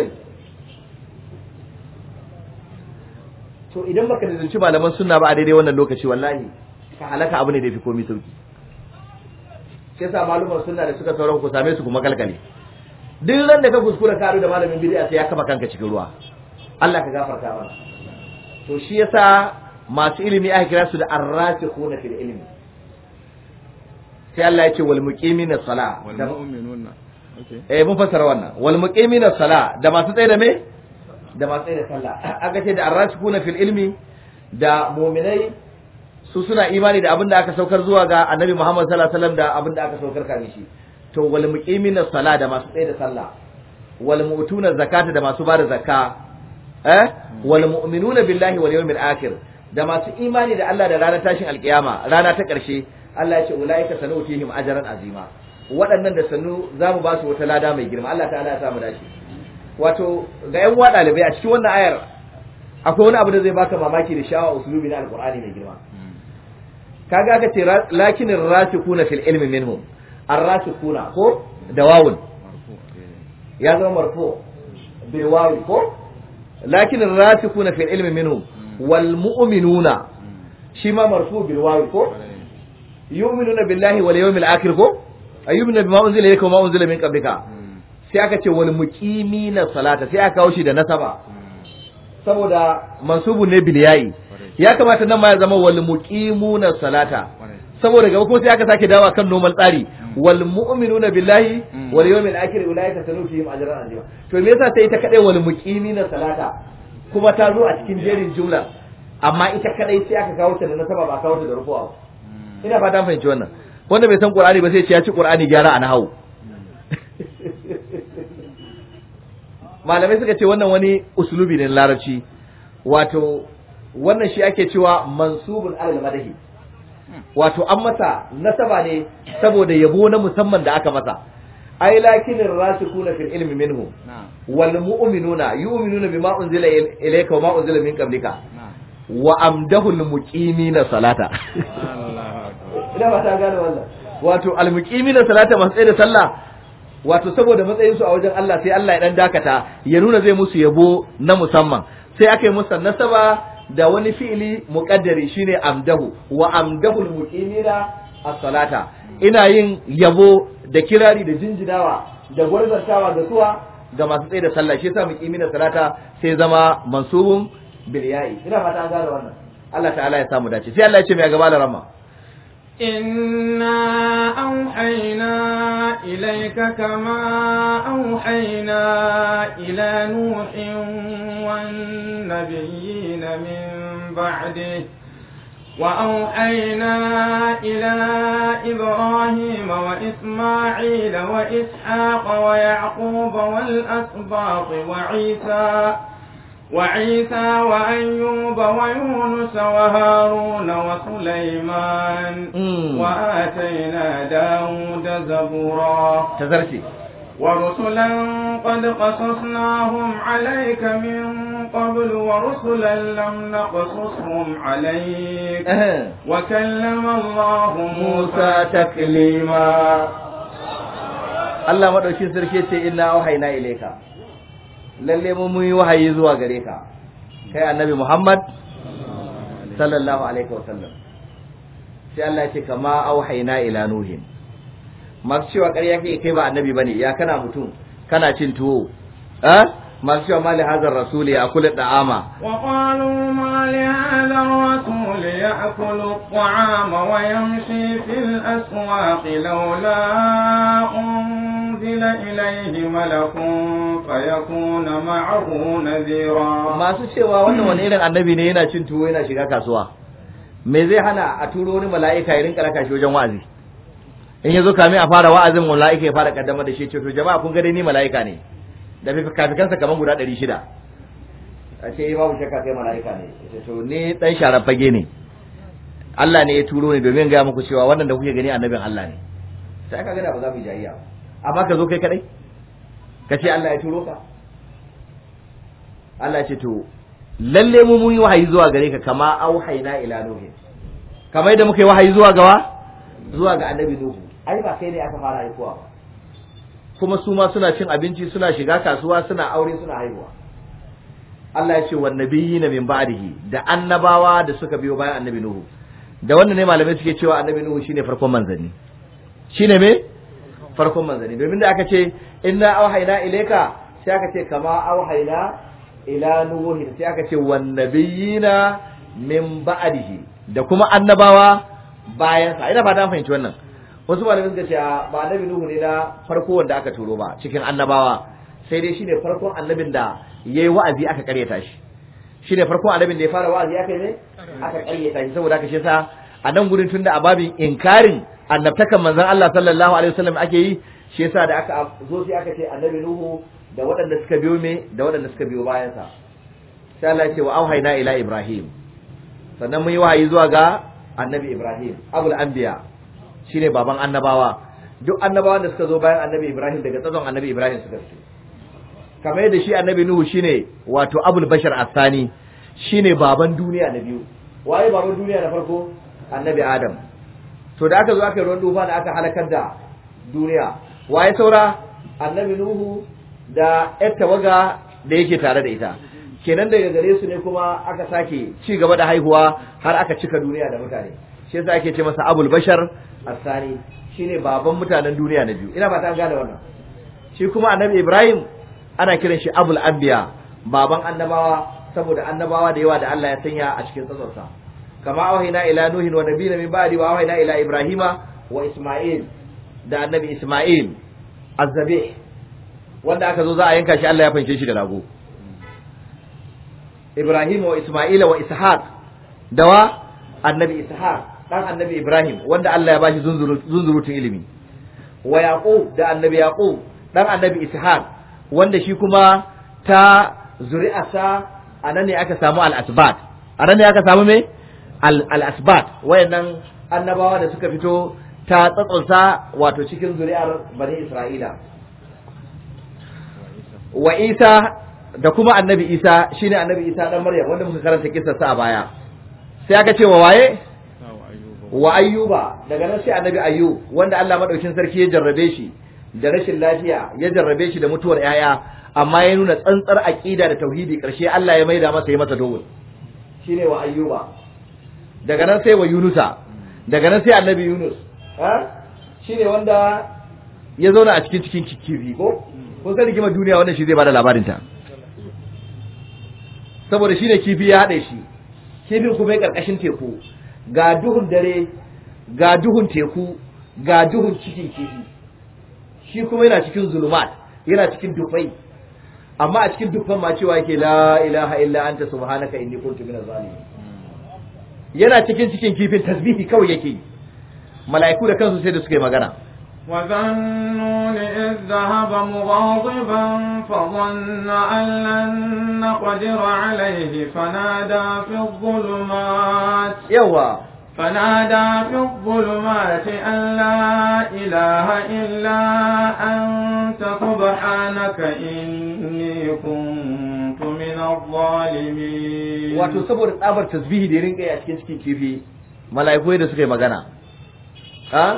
to idan baka da zunci malaman sunna ba a daidai wannan lokaci wallahi ka halaka abu ne da fi komai sauki shi yasa maluman sunna da suka sauran ku same su kuma galgale duk ran da ka kuskura ka da malamin bid'a sai ya kafa kanka cikin ruwa Allah ka gafarta mana to shi yasa masu ilimi aka kira su da arrasikhuna fil ilmi sai Allah ya ce wal muqimina sala والمؤمنون okay eh mun fassara wannan wal muqimina sala da masu tsaye da me da masu tsaye da sallah aka ce da arrasikhuna fil ilmi da mu'minai su suna imani da abin da aka saukar zuwa ga annabi Muhammad sallallahu alaihi wasallam da abin da aka saukar kafin shi to wal muqimina sala da masu tsaye da sallah wal mu'tuna zakata da masu bada zakka eh wal mu'minuna billahi wal yawmil akhir da masu imani da Allah da ranar tashin alkiyama rana ta karshe Allah ya ce ulaika sanutihim ajran azima waɗannan da sanu zamu ba su wata lada mai girma Allah ta'ala ya sa mu dace wato ga yan uwa ɗalibai a cikin wannan ayar akwai wani abu da zai baka mamaki da shawa usulubi na alqur'ani mai girma kaga aka ce lakin rasikuna fil ilmi minhum arrasikuna ko da wawun ya zama marfu bil wawi ko lakin rasikuna fil ilmi minhum wal mu'minuna shi ma marfu bil wawi ko yu'minuna billahi wal yawmil akhir ko ayyumina bima unzila ilayka wa ma unzila min qablika sai aka ce wal muqimina salata sai aka kawo shi da nasaba saboda mansubun ne bil yayi ya kamata nan ma ya zama wal muqimuna salata saboda gaba kuma sai aka sake dawa kan normal tsari wal mu'minuna billahi wal yawmil akhir ulaika sanutihim ajran azima to me yasa sai ita kadai wal muqimina salata kuma ta zo a cikin jerin jumla amma ita kadai sai aka kawo ta da nasaba ba kawo ta da rufuwa ina fata fahimci wannan wanda bai san qur'ani ba sai ce ya ci qur'ani gyara a nahawu malamai suka ce wannan wani usulubi ne na larabci wato wannan shi ake cewa mansubun alal madahi wato an masa nasaba ne saboda yabo na musamman da aka masa ai lakinin rasikuna fil ilmi minhu na'am wal mu'minuna yu'minuna bima unzila ilayka wa ma unzila min qablika na'am wa amdahul muqimina salata ina ba ta gane wannan wato al muqimina salata masu tsaye da sallah wato saboda matsayin su a wajen Allah sai Allah ya dan dakata ya nuna zai musu yabo na musamman sai aka yi musu nasaba da wani fi'ili muqaddari shine amdahu wa amdahul muqimina as-salata ina yin yabo da kirari da jinjinawa da gwarzantawa da suwa ga masu tsaye da sallah shi yasa muqimina salata sai zama mansubun bil ya'i ina fata an gane wannan Allah ta'ala ya samu dace sai Allah ya ce mai gaba da rama إنا أوحينا إليك كما أوحينا إلى نوح والنبيين من بعده وأوحينا إلى إبراهيم وإسماعيل وإسحاق ويعقوب والأسباط وعيسى وعيسى وأيوب ويونس وهارون وسليمان Mm. وآتينا داود زبورا tazarci ورسلا قد قصصناهم عليك من قبل ورسلا لم نقصصهم عليك وكلم الله موسى تكليما Allah madaukin sarki ce inna auhayna ilayka lalle mu mun yi wahayi zuwa gare ka kai annabi Muhammad sallallahu alaihi wasallam sai Allah ya ce kama auhayna ila nuhin masu cewa ƙarya kai kai ba annabi bane ya kana mutum kana cin tuwo eh masu cewa mali hazar rasuli ya kula da'ama وقالوا ما لهذا الرسول يأكل الطعام ويمشي في الأسواق لولا أنزل إليه ملك فيكون معه نذيرا masu cewa wannan wani irin annabi ne yana cin tuwo yana shiga kasuwa me zai hana a turo wani mala'ika ya rinka raka shi wajen wa'azi in yazo kame a fara wa'azin mala'ika ya fara kaddamar da shi ce to jama'a kun ga dai ni mala'ika ne da fikafikansa kaman guda 600 a ce babu shakka kai mala'ika ne ce to ni dan sharar fage ne Allah ne ya turo ni domin ga muku cewa wannan da kuke gani annabin Allah ne sai ka gada ba za mu yi jayayya ba amma ka zo kai kadai ka ce Allah ya turo ka Allah ce to lalle mu mun yi wahayi zuwa gare ka kama auhayna ila nuhi kamar yadda muka yi wahayi zuwa gawa zuwa ga annabi nuhu ai ba kai ne aka fara haihuwa ba kuma su ma suna cin abinci suna shiga kasuwa suna aure suna haihuwa Allah ya ce wan nabiyina min ba'dihi da annabawa da suka biyo bayan annabi nuhu da wannan ne malamai suke cewa annabi nuhu shine farkon manzanni shine me farkon manzanni domin da aka ce inna auhayna ilayka sai aka ce kama auhayna ila nuhi sai aka ce wan nabiyina min ba'dihi da kuma annabawa bayan sa ina fata an fahimci wannan wasu malamai suka ce a, ba annabi nuhu ne na farko wanda aka turo ba cikin annabawa sai dai shine farkon annabin da yayi wa'azi aka karyata shi shine farkon annabin da ya fara wa'azi aka yi ne aka karyata shi saboda haka shi yasa a nan gurin tunda a babin inkarin annabtakan manzon Allah sallallahu alaihi wasallam ake yi shi yasa da aka zo sai aka ce annabi nuhu da waɗanda suka biyo me da waɗanda suka biyo bayan sa sai Allah ya ce wa auhayna ila ibrahim sannan mun yi wahayi zuwa ga annabi ibrahim abul anbiya shine baban annabawa duk annabawan da suka zo bayan annabi ibrahim daga tsazon annabi ibrahim suka fito kamar yadda shi annabi nuhu shine wato abul bashar asani shine baban duniya na biyu waye baban duniya na farko annabi adam to da aka zo aka yi ruwan dufa da aka halakar da duniya waye saura annabi nuhu da yar tawaga da yake tare da ita kenan daga gare su ne kuma aka sake ci gaba da haihuwa har aka cika duniya da mutane shi yasa ake ce masa abul bashar asani shine baban mutanen duniya na biyu ina ba ta gane wannan shi kuma annabi ibrahim ana kiran shi abul anbiya baban annabawa saboda annabawa da yawa da Allah ya sanya a cikin tsatsonsa kama awhayna ila nuhin wa nabiyina min ba'di wa awhayna ila ibrahima wa isma'il da annabi isma'il azzabih wanda aka zo za a yanka shi Allah ya fanshe shi da rago ibrahim wa isma'ila wa ishaq dawa annabi ishaq dan annabi ibrahim wanda Allah ya bashi zunzurutun ilimi wa yaqub da annabi yaqub dan annabi ishaq wanda shi kuma ta zuri'arsa a nan ne aka samu al-asbat a nan ne aka samu me al-asbat wayannan annabawa da suka fito ta tsatsonsa wato cikin zuri'ar bani isra'ila wa isa da kuma annabi isa shine annabi isa dan maryam wanda muka karanta kissarsa a baya sai aka ce wa waye wa ayyuba daga nan sai annabi ayyub wanda Allah madaukin sarki ya jarrabe shi da rashin lafiya ya jarrabe shi da mutuwar yaya amma ya nuna tsantsar aqida da tauhidi karshe Allah ya maida masa ya masa dole shine wa ayyuba daga nan sai wa yunusa daga nan sai annabi yunus ha shine wanda ya zauna a cikin cikin kifi ko kun san rigimar duniya wannan shi zai bada labarin ta saboda shine kifi ya haɗe shi kifin kuma ya karkashin teku ga duhun dare ga duhun teku ga duhun cikin kifi shi kuma yana cikin zulumat yana cikin dufai amma a cikin dufan ma cewa yake la ilaha illa anta subhanaka inni kuntu minaz zalimin yana cikin cikin kifin tasbihi kawai yake yi mala'iku da kansu sai da suka yi magana وذنون إذ ذهب مغاضبا فظن أن لن نقدر عليه فنادى في الظلمات yawa فنادى في الظلمات أن لا إله إلا أنت سبحانك إني كنت من الظالمين wato saboda tsabar tasbihi da ya rinka yi a cikin cikin kifi mala'iku da suka yi magana ha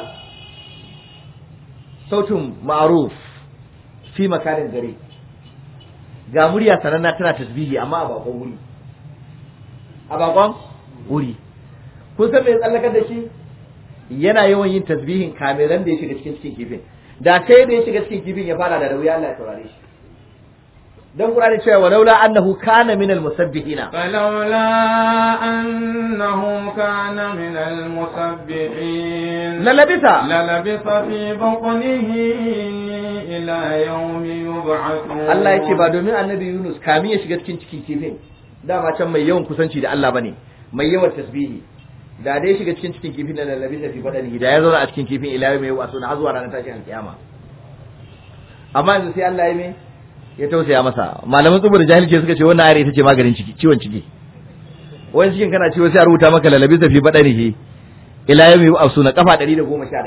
sautun ma'ruf fi makarin gari ga murya sananna tana tasbihi amma a bakon wuri a bakon wuri kun san me ya tsallakar da shi yana yawan yin tasbihin kameran da ya shiga cikin cikin kifin da sai da ya shiga cikin kifin ya fara da wuya Allah ya taurare shi dan Qur'ani cewa walaula annahu kana min al-musabbihina فلولا أنه كان من المسبحين lalabita للبث في بطنه إلى يوم يبعثون Allah ya ce ba domin annabi Yunus kamin ya shiga cikin cikin kifin dama can mai yawan kusanci da Allah bane mai yawan tasbihi da dai shiga cikin cikin kifin da lallabi da fi badani da ya zauna a cikin kifin ila mai wasu na zuwa ranar tashin alkiyama amma yanzu sai Allah ya me ya tausaya masa malaman tsubu da jahilci suka ce wannan ayar ita ce maganin ciki ciwon ciki wani cikin kana ciwo sai a rubuta maka lallabi da fi badani ila yau mai wasu na kafa 111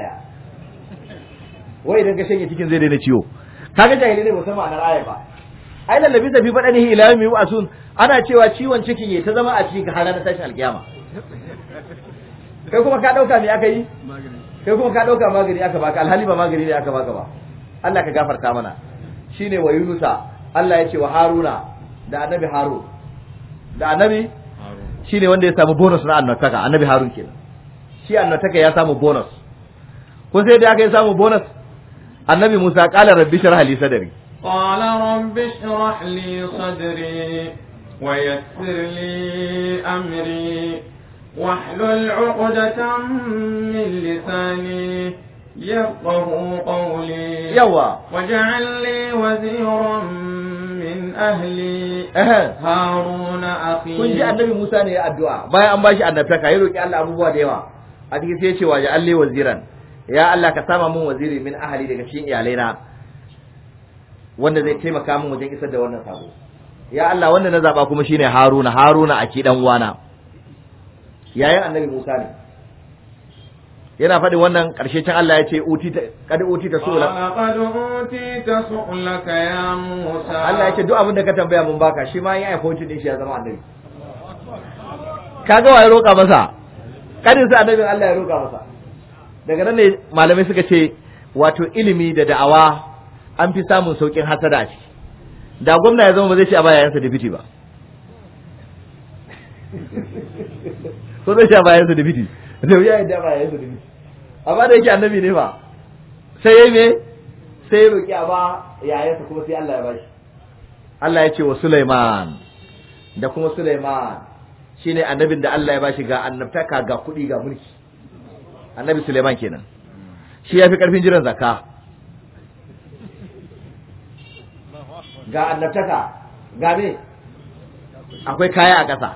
wai idan ka shanye cikin zai daina ciwo kaga jahilai ne ba san ma'anar ayar ba ai lallabi da fi badani ila yau mai wasu ana cewa ciwon cikin ya ta zama a cikin har ranar tashin alkiyama kai kuma ka dauka me aka yi kai kuma ka dauka magani aka baka alhali ba magani ne aka baka ba Allah ka gafarta mana shine wa Yunusa Allah ya ce wa Haruna da annabi Harun da annabi shine wanda ya samu bonus na annabtaka annabi Harun kenan shi annabtaka ya samu bonus ko sai da aka yi samu bonus annabi Musa qala rabbi shrah li sadri قال رب اشرح لي صدري ويسر لي أمري واحلل عقدة من لساني يفقه قولي yawa واجعل لي وزيرا من أهلي eh هارون أخي kun ji annabi Musa ne ya addu'a bayan an bashi annabtaka ya roki Allah abubuwa da yawa a cikin sai ya ce wa ya Allah waziran ya Allah ka sama mun waziri min ahli daga cikin iyalaina wanda zai taimaka min wajen isar da wannan sako ya Allah wanda na zaba kuma shine Haruna Haruna aki dan uwana yayin annabi Musa ne yana faɗin wannan ƙarshe can Allah ya ce uti ta kad uti ta sula قال قد أوتيت سؤلك يا موسى Allah ya ce duk abin da ka tambaya mun baka shi ma ya aika din shi ya zama annabi kaga wa ya roƙa masa kadin sa annabin Allah ya roƙa masa daga nan ne malamai suka ce wato ilimi da da'awa an fi samun saukin hasada a ciki da gwamna ya zama ba zai ce a baya yansa dibiti ba ko zai ce a baya yansa dibiti da wuya ya da baya yansa dibiti amma da yake annabi ne ba sai ya me sai ya roƙi a ba yayansa kuma sai Allah ya bashi Allah ya ce wa Sulaiman da kuma Sulaiman shine annabin da Allah ya bashi ga annabtaka ga kuɗi ga mulki annabi Sulaiman kenan shi ya fi ƙarfin jiran zakka ga annabtaka ga me akwai kaya a ƙasa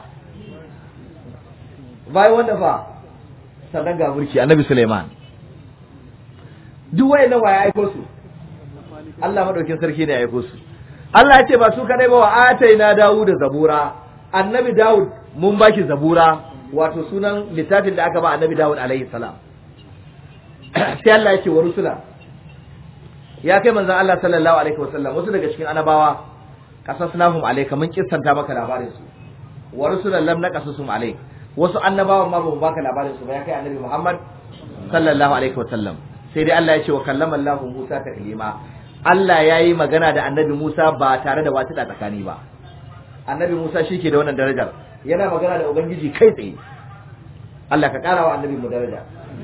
bayan wanda fa sannan ga mulki annabi Sulaiman duk wayannan waya aiko su Allah madaukin sarki ne ya aiko su Allah ya ce ba su kadai ba wa ataina Dawud zabura annabi Dawud mun baki zabura wato sunan littafin da aka ba annabi Dawud alaihi salam sai Allah ya ce wa rusula ya kai manzon Allah sallallahu alaihi wasallam wasu daga cikin annabawa qasasnahum alayka mun kissanta maka labarin su wa rusulan lam naqasusum alayk wasu annabawan ma ba mu baka labarin su ba ya kai annabi Muhammad sallallahu alaihi wasallam sai dai Allah ya ce wa kallama Allah Musa taklima Allah ya yi magana da annabi Musa ba tare da wata tsakani ba annabi Musa shi ke da wannan darajar yana magana da ubangiji kai tsaye Allah ka kara wa annabi mu daraja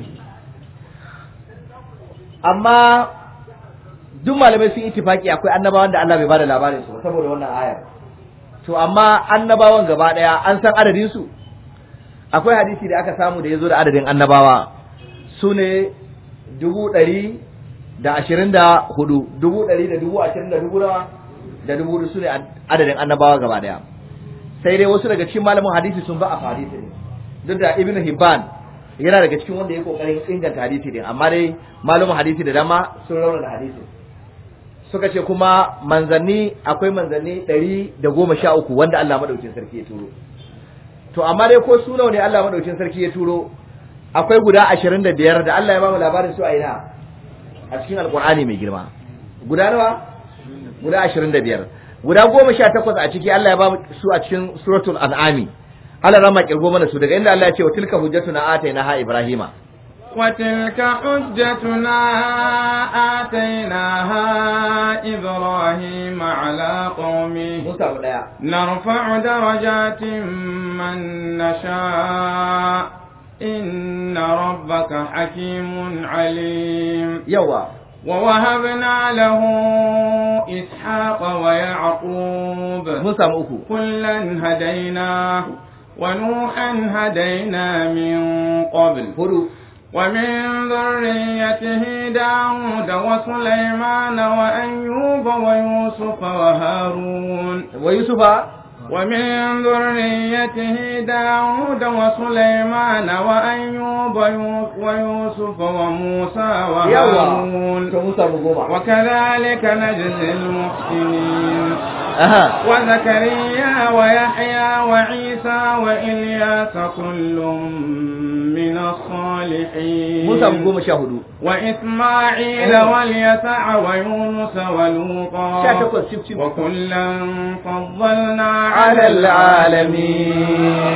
amma duk malamai sun ittifaki akwai annabawan da Allah bai bada labarin su ba saboda wannan ayar to amma annabawan gaba daya an san adadin su akwai hadisi da aka samu da ya zo da adadin annabawa su ne dubu ɗari da ashirin da hudu dubu ɗari da dubu ashirin da dubu nawa da dubu hudu su ne adadin annabawa gaba daya sai dai wasu daga cikin malamin hadisi sun ba a hadisi ne duk da ibnu hibban yana daga cikin wanda ya kokarin inganta hadisi din amma dai malamin hadisi da dama sun raunana hadisi suka ce kuma manzanni akwai manzanni ɗari da goma sha uku wanda Allah madaukin sarki ya turo to amma dai ko su nawa ne Allah madaukin sarki ya turo akwai guda ashirin da biyar da Allah ya ba mu labarin su a ina a cikin alkur'ani mai girma guda nawa guda ashirin da biyar guda goma sha takwas a ciki Allah ya ba mu su a cikin suratul an'ami Allah rama kirgo mana su daga inda Allah ya ce wa tilka hujjatuna ataina ha ibrahima وتلك حجتنا آتيناها إبراهيم على قومه mun samu daya نرفع درجات من نشاء إن ربك حكيم عليم yawa ووهبنا له إسحاق ويعقوب mun samu uku كلا هدينا ونوحا هدينا من قبل hudu ومن ذريته داود وسليمان وأيوب ويوسف وهارون wa yusufa ومن ذريته داود وسليمان وأيوب ويوسف وموسى yawa وهارون to mun samu goma وكذلك نجزي المحسنين aha وزكريا ويحيى وعيسى وإلياس كل من الصالحين mun samu goma sha hudu وإسماعيل واليسع ويونس sha ولوطا takwas cif cif وكلا فضلنا على على العالمين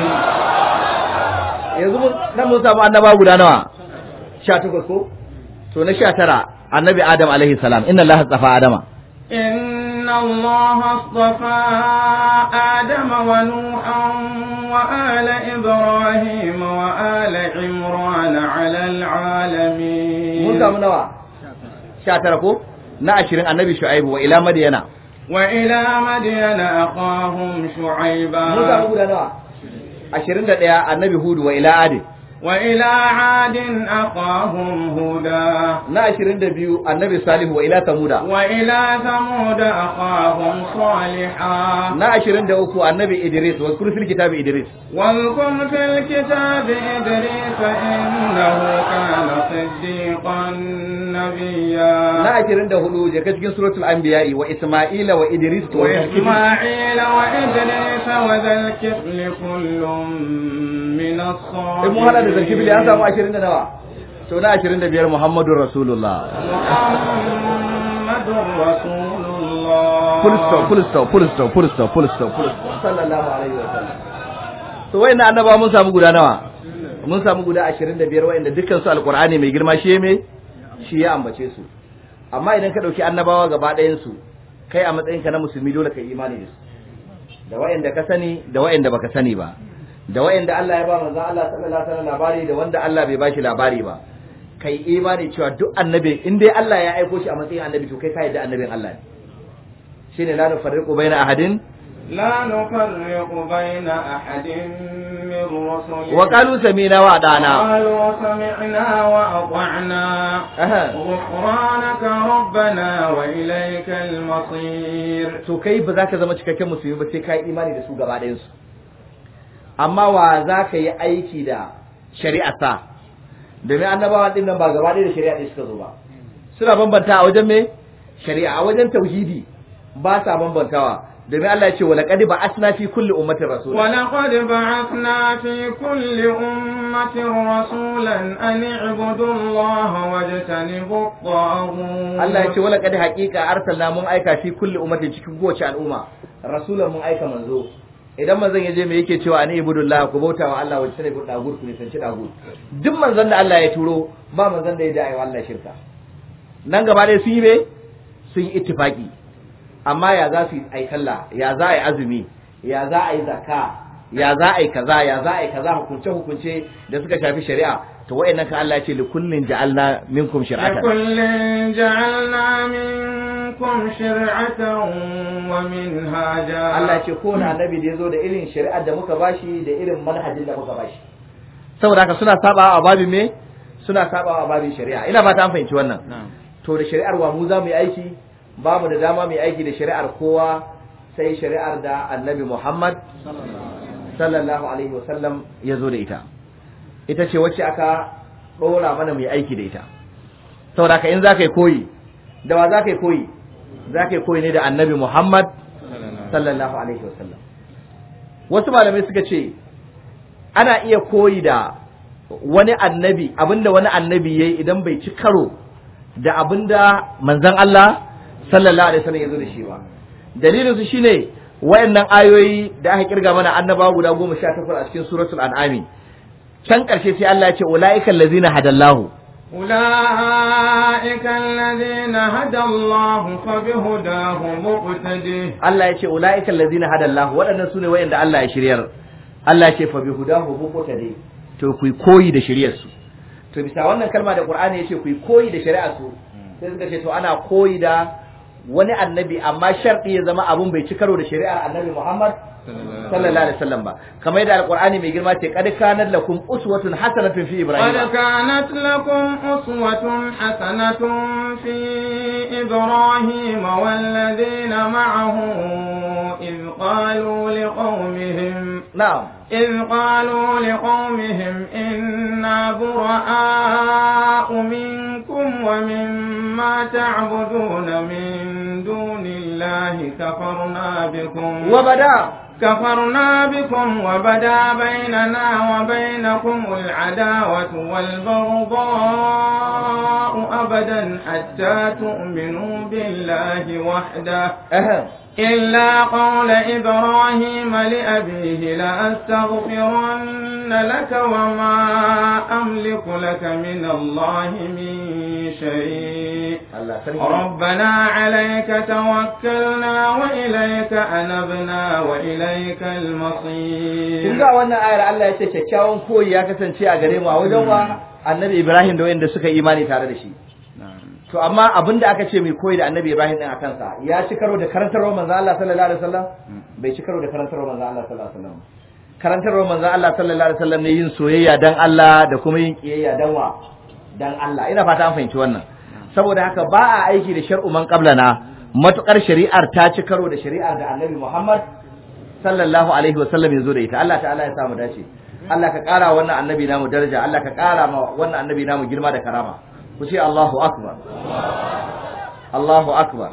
yanzu mun nan mun samu annaba guda nawa sha takwas ko to na sha tara annabi adam alaihi salam inna allaha tsafa adama إن الله اصطفى آدم ونوحا وآل إبراهيم وآل عمران على العالمين mun samu nawa sha tara ko na ashirin annabi shu'aibu wa ila madiyana وإلى مدين أخاهم شعيبا mun samu guda nawa ashirin da ɗaya annabi hudu wa ila adi وإلى عاد أخاهم هودا na ashirin da biyu annabi salihu wa ila samuda وإلى ثمود أخاهم صالحا na ashirin da uku annabi idris wa kurfil kitabi idris واذكر في الكتاب إدريس إنه كان صديقا نبيا na ashirin da hudu jaka cikin suratul anbiya'i wa isma'ila wa idris wa وإسماعيل وإدريس وذا الكفل كل من in mun hada da الصالحين zakibili an samu ashirin da nawa to na ashirin da biyar muhammadun rasulullah محمد رسول الله full stop full stop full stop full stop full stop full stop sallallahu alaihi wa sallam to wayannan annaba mun samu guda nawa mun samu guda 25 wayanda dukkan su alqur'ani mai girma shi me shi ya ambace su amma idan ka dauki annabawa gaba ɗayan su kai a matsayin ka na musulmi dole ka yi imani da su da wayanda ka sani da wayanda baka sani ba da wayanda Allah ya ba manzo Allah sallallahu alaihi wasallam labari da wanda Allah bai bashi labari ba kai imani cewa duk annabi in dai Allah ya aiko shi a matsayin annabi to kai ka yadda annabin Allah ne shine la nufarriqu baina ahadin لا نفرق بين أحد من رسله wa qalu sami'na wa ata'na قالوا سمعنا وأطعنا aha غفرانك ربنا وإليك المصير to kai ba za ka zama cikakken musulmi ba sai ka yi imani da su gaba ɗayan su amma wa za ka yi aiki da shari'a sa domin annabawa din nan ba gaba ɗaya da shari'a ɗaya suka zo ba suna bambanta a wajen me shari'a a wajen tauhidi ba sa bambantawa domin Allah ya ce wala qad ba'athna fi kulli ummatin rasula ولقد بعثنا في كل أمة رسولا أن اعبدوا الله واجتنبوا الطاغوت Allah ya ce wala qad haqiqa arsalna mun aika fi kulli ummatin cikin kowace al'umma rasulan mun aika manzo idan manzon ya je me yake cewa ani ibudullah ku bauta wa Allah wa sai ku dagur ku ne san ci dagur duk manzon da Allah ya turo ba manzon da ya da ayi Allah shirka nan gaba dai sun yi me sun yi ittifaki amma ya za su yi ai sallah ya za a yi azumi ya za a yi zakka ya za a yi kaza ya za a yi kaza hukunce hukunce da suka shafi shari'a to wayannan ka Allah ya ce likullin ja'alna minkum shir'atan لكل جعلنا منكم شرعة ومنهاجا Allah ya ce ko na annabi da yazo da irin shari'ar da muka bashi da irin manhajin da muka bashi saboda haka suna sabawa a babin me suna sabawa a babin shari'a ina fata an fahimci wannan to da shari'ar wa mu za mu yi aiki ba mu da dama mu yi aiki da shari'ar kowa sai shari'ar da annabi Muhammad sallallahu alaihi wasallam ya zo da ita ita ce wacce aka ɗora mana mu yi aiki da ita saboda haka in za ka yi koyi da wa za ka yi koyi za ka yi koyi ne da annabi Muhammad sallallahu alaihi wasallam wasu malamai suka ce ana iya koyi da wani annabi abinda wani annabi yayi idan bai ci karo da abinda manzon Allah sallallahu alaihi wasallam ya zo da shi ba dalilin su shine wayannan ayoyi da aka kirga mana annabawa guda 18 a cikin suratul an'ami can karshe sai Allah ya ce ulaika allazina hadallahu أولئك الذين هدى الله فبهداه مقتده Allah ya ce ulaika allazina hadallahu waɗannan sune wayanda Allah ya shiryar Allah ya ce fa bihudahu muqtadi to ku koyi da shiryar su to bisa wannan kalma da Qur'ani ya ce ku koyi da shari'ar su sai suka ce to ana koyi da wani annabi amma sharɗi ya zama abun bai ci karo da shari'ar annabi Muhammad sallallahu alaihi wasallam ba kamar yadda alqur'ani mai girma ce qad kanat lakum uswatun hasanatun fi ibrahim قد كانت لكم أسوة حسنة في إبراهيم والذين معه إذ قالوا لقومهم na'am إذ قالوا لقومهم إنا براء منكم ومما تعبدون من دون الله كفرنا بكم وبدا كفرنا بكم وبدا بيننا وبينكم العداوة والبغضاء أبدا حتى تؤمنوا بالله وحده ahem إلا قول إبراهيم لأبيه لأستغفرن لك وما أملك لك من الله من شيء Allah sarki ربنا عليك توكلنا وإليك أنبنا وإليك kun المصير ga wannan ayar Allah ya ce kyakkyawan koyi ya kasance a gare mu a wajen wa annabi Ibrahim da wanda suka yi imani tare da shi to amma abinda aka ce mai koyi da annabi Ibrahim din a kansa ya ci karo da karantarwar manzo Allah sallallahu alaihi wasallam bai ci karo da karantarwar manzo Allah sallallahu alaihi wasallam karantarwar manzo Allah sallallahu alaihi wasallam ne yin soyayya dan Allah da kuma yin kiyayya dan wa dan Allah ina fata an fahimci wannan saboda haka ba a aiki da shar'u man qablana matukar shari'ar ta ci karo da shari'ar da annabi Muhammad sallallahu alaihi wasallam ya zo da ita Allah ta'ala ya samu dace Allah ka kara wannan annabi namu daraja Allah ka kara ma wannan annabi namu girma da karama ku ce Allahu akbar Allahu akbar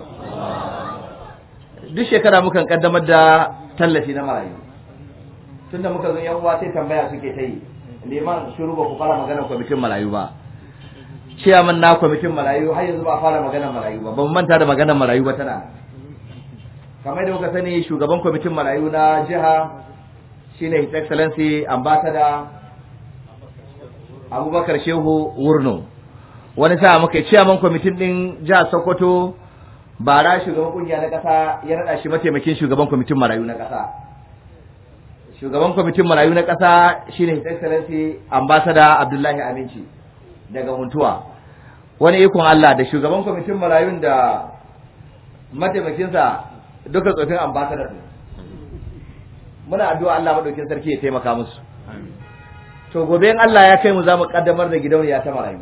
duk shekara mukan kaddamar da tallafi na marayu tunda muka zo yan uwa sai tambaya suke ta yi liman shiru ba ku fara magana kwamitin marayu ba ciyaman na kwamitin marayu har yanzu ba a fara maganar marayu ba ban manta da maganar marayu ba tana kamar da kuka sani shugaban kwamitin marayu na jiha shine his excellency ambassador abubakar shehu wurno wani sa muka yi ciyaman kwamitin din jihar sokoto bara shugaban kungiya na kasa ya rada shi mataimakin shugaban kwamitin marayu na kasa shugaban kwamitin marayu na kasa shine his excellency ambassador abdullahi aminci daga huntuwa wani ikon Allah da shugaban kwamitin marayun da mataimakinsa duka tsofin ambassador ne muna addu'a Allah madaukin sarki ya taimaka musu to gobe in Allah ya kai mu zamu kaddamar da gidauniya ta marayu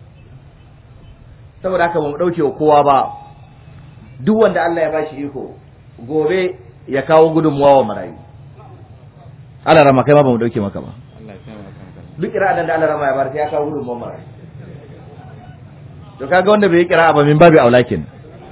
saboda haka ba mu dauke wa kowa ba duk wanda Allah ya bashi iko gobe ya kawo gudunmuwa wa marayu Allah rama kai ma ba mu dauke maka ba duk kira'an da Allah rama ya bar sai ya kawo gudunmuwa marayu to kaga wanda bai yi kira'a ba min babu aulakin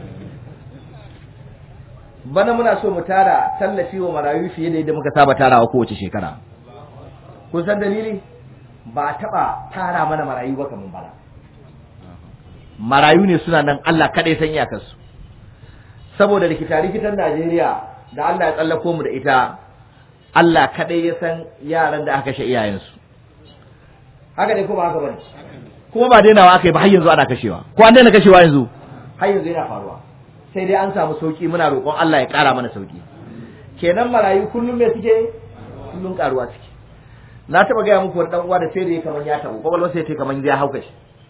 bana muna so mu tara tallafi wa marayu fiye da yadda muka saba tarawa kowace shekara kun san dalili ba a taba tara mana marayu ba kaman bana marayu ne suna nan Allah kadai san iyakarsu saboda rikita rikitan Najeriya da Allah ya tsallako mu da ita Allah kadai ya san yaran da aka kashe iyayensu haka ne ko ba haka bane kuma ba dainawa aka yi ba har yanzu ana kashewa ko an daina kashewa yanzu har yanzu yana faruwa sai dai an samu sauki muna roƙon Allah ya ƙara mana sauki kenan marayu kullum me suke kullum karuwa suke na taɓa gaya muku wani ɗan uwa da sai da ya kaman ya taɓo kwakwalwar sai ta kaman ya hauka shi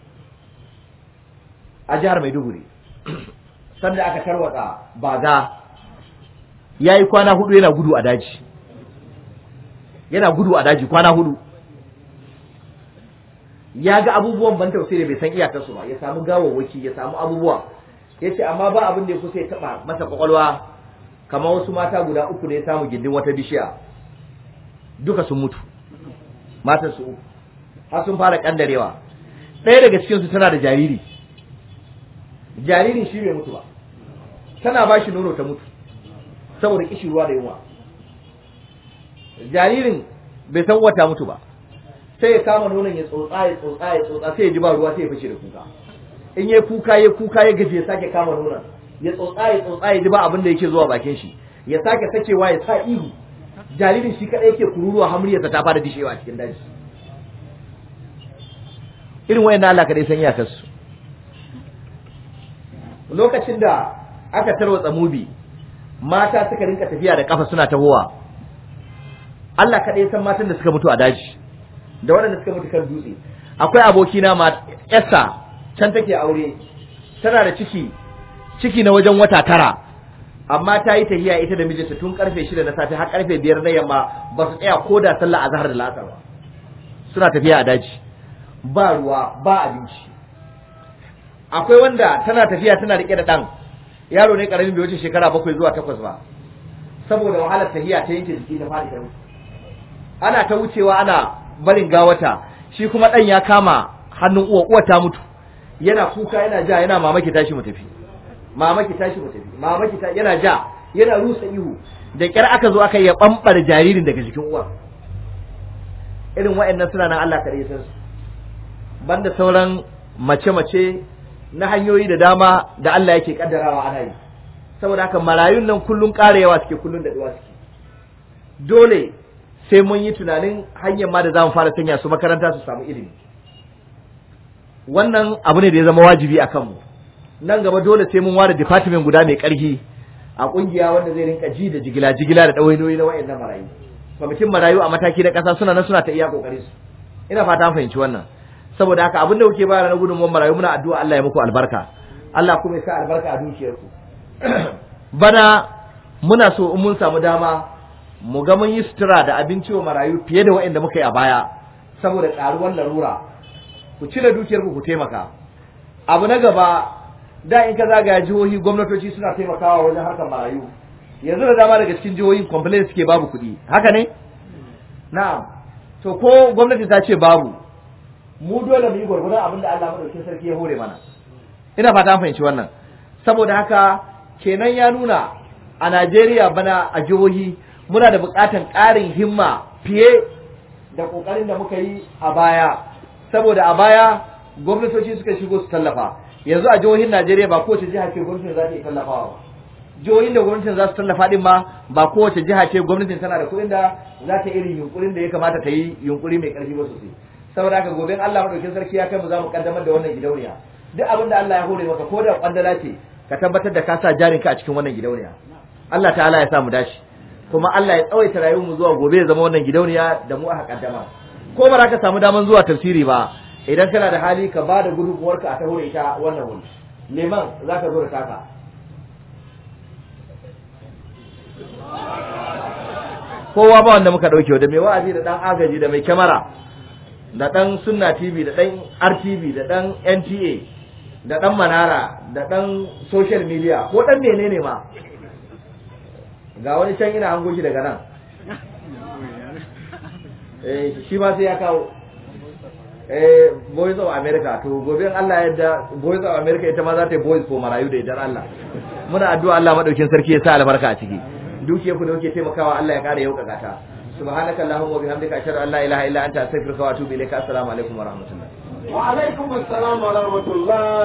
a jihar Maiduguri sanda aka tarwatsa baga ya yi kwana hudu yana gudu a daji yana gudu a daji kwana hudu ya ga abubuwan ban tausayi da bai san iyakarsu ba ya samu gawawwaki ya samu abubuwa ya ce amma ba abin da ya kusa ya taɓa masa kwakwalwa kamar wasu mata guda uku da ya samu gindin wata bishiya duka sun mutu matan su uku har sun fara kandarewa ɗaya daga cikinsu tana da jariri jaririn shi bai mutu ba tana ba shi nono ta mutu saboda kishi ruwa da yunwa jaririn bai san wata mutu ba sai ya kama nonon ya tsotsa ya tsotsa ya tsotsa sai ya ji ba ruwa sai ya fashe da kuka in ya kuka ya kuka ya gaji ya sake kama nonon ya tsotsa ya tsotsa ya ji ba abin da yake zuwa bakin shi ya sake sakewa ya sa ihu jaririn shi kadai yake kururuwa hamriyarsa ta fara dishewa a cikin daji irin wayannan Allah kadai san iyakarsu lokacin da aka tarwatsa mubi mata suka rinka tafiya da kafa suna tahowa Allah kaɗai san matan da suka mutu a daji da waɗanda suka mutu kan dutse akwai abokina ma Esther can take aure tana da ciki ciki na wajen wata tara amma ta yi tahiya ita da mijinta tun karfe shida na safe har karfe biyar na yamma ba su tsaya ko da sallah azhar da lasar ba suna tafiya a daji ba ruwa ba abinci akwai wanda tana tafiya tana rike da ɗan yaro ne karamin bai wuce shekara bakwai zuwa takwas ba saboda wahalar tahiya ta yanke jiki da faɗi ta mutu ana ta wucewa ana barin gawata shi kuma ɗan ya kama hannun uwa uwa ta mutu yana kuka yana ja yana mamaki tashi mu tafi mamaki tashi mu tafi mamaki ta yana ja yana rusa ihu da kyar aka zo aka yi bambar jaririn daga jikin uwa irin wa'annan suna nan Allah kare san su banda sauran mace-mace na hanyoyi da dama da Allah yake kaddarawa ana yi saboda haka marayun nan kullun karewa suke kullun da duwa suke dole sai mun yi tunanin hanyar ma da za mu fara sanya su makaranta su samu ilimi wannan abu ne da ya zama wajibi a kanmu nan gaba dole sai mun ware department guda mai karfi a kungiya wanda zai rinka ji da jigila jigila da ɗawainoyi na wayannan marayu kwamitin marayu a mataki na ƙasa suna nan suna ta iya kokari su ina fata an fahimci wannan saboda haka abin da kuke bayar na gudunmuwar marayu muna addu'a Allah ya muku albarka Allah kuma ya sa albarka a dukiyarku bana muna so in mun samu dama mu ga mun yi sutura da abinci wa marayu fiye da waɗanda muka yi a baya saboda ƙaruwar larura ku cire dukiyarku ku taimaka abu na gaba da in ka zagaya jihohi gwamnatoci suna taimakawa wajen harkar marayu yanzu da dama daga cikin jihohi complain suke babu kuɗi haka ne na'am to ko gwamnati ta ce babu mu dole mu yi gwargwadon abin da Allah madaukakin sarki ya hore mana ina fata an fahimci wannan saboda haka kenan ya nuna a Najeriya bana a jihohi muna da buƙatar ƙarin himma fiye da ƙoƙarin da muka yi a baya saboda a baya gwamnatoci suka shigo su tallafa yanzu a jihohin Najeriya ba kowace jiha ce gwamnatin za ta yi tallafawa ba jihohin da gwamnatin za su tallafa din ma ba kowace jiha ce gwamnatin tana da kuɗin da za ta irin yunkurin da ya kamata ta yi yunkuri mai ƙarfi ba sosai saboda haka gobe Allah madaukakin sarki ya kai mu za mu kaddamar da wannan gidauniya duk abin da Allah ya hore maka ko da kwandala ce ka tabbatar da ka sa jarinka a cikin wannan gidauniya Allah ta'ala ya sa mu dace kuma Allah ya tsawaita rayuwar mu zuwa gobe ya zama wannan gidauniya da mu aka kaddama ko ba za ka samu daman zuwa tafsiri ba idan kana da hali ka ba da gudunmuwarka a taho da ita wannan wuri liman za ka zo da taka kowa ba wanda muka ɗauke da mai wa'azi da ɗan agaji da mai kyamara da ɗan sunna tv da ɗan rtv da ɗan nta da ɗan manara da ɗan social media ko ɗan menene ma ga wani can ina hango shi daga nan eh shi ma sai ya kawo eh voice of america to gobe Allah yadda voice of america ita ma za ta yi voice for marayu da idan Allah muna addu'a Allah madaukin sarki ya sa albarka a ciki dukiyar ku da kuke taimakawa Allah ya kara yaukaka ta subhanaka allahumma wa bihamdika ashhadu an la ilaha illa anta astaghfiruka wa atubu ilaika assalamu alaikum wa rahmatullah wa alaikum assalam wa rahmatullah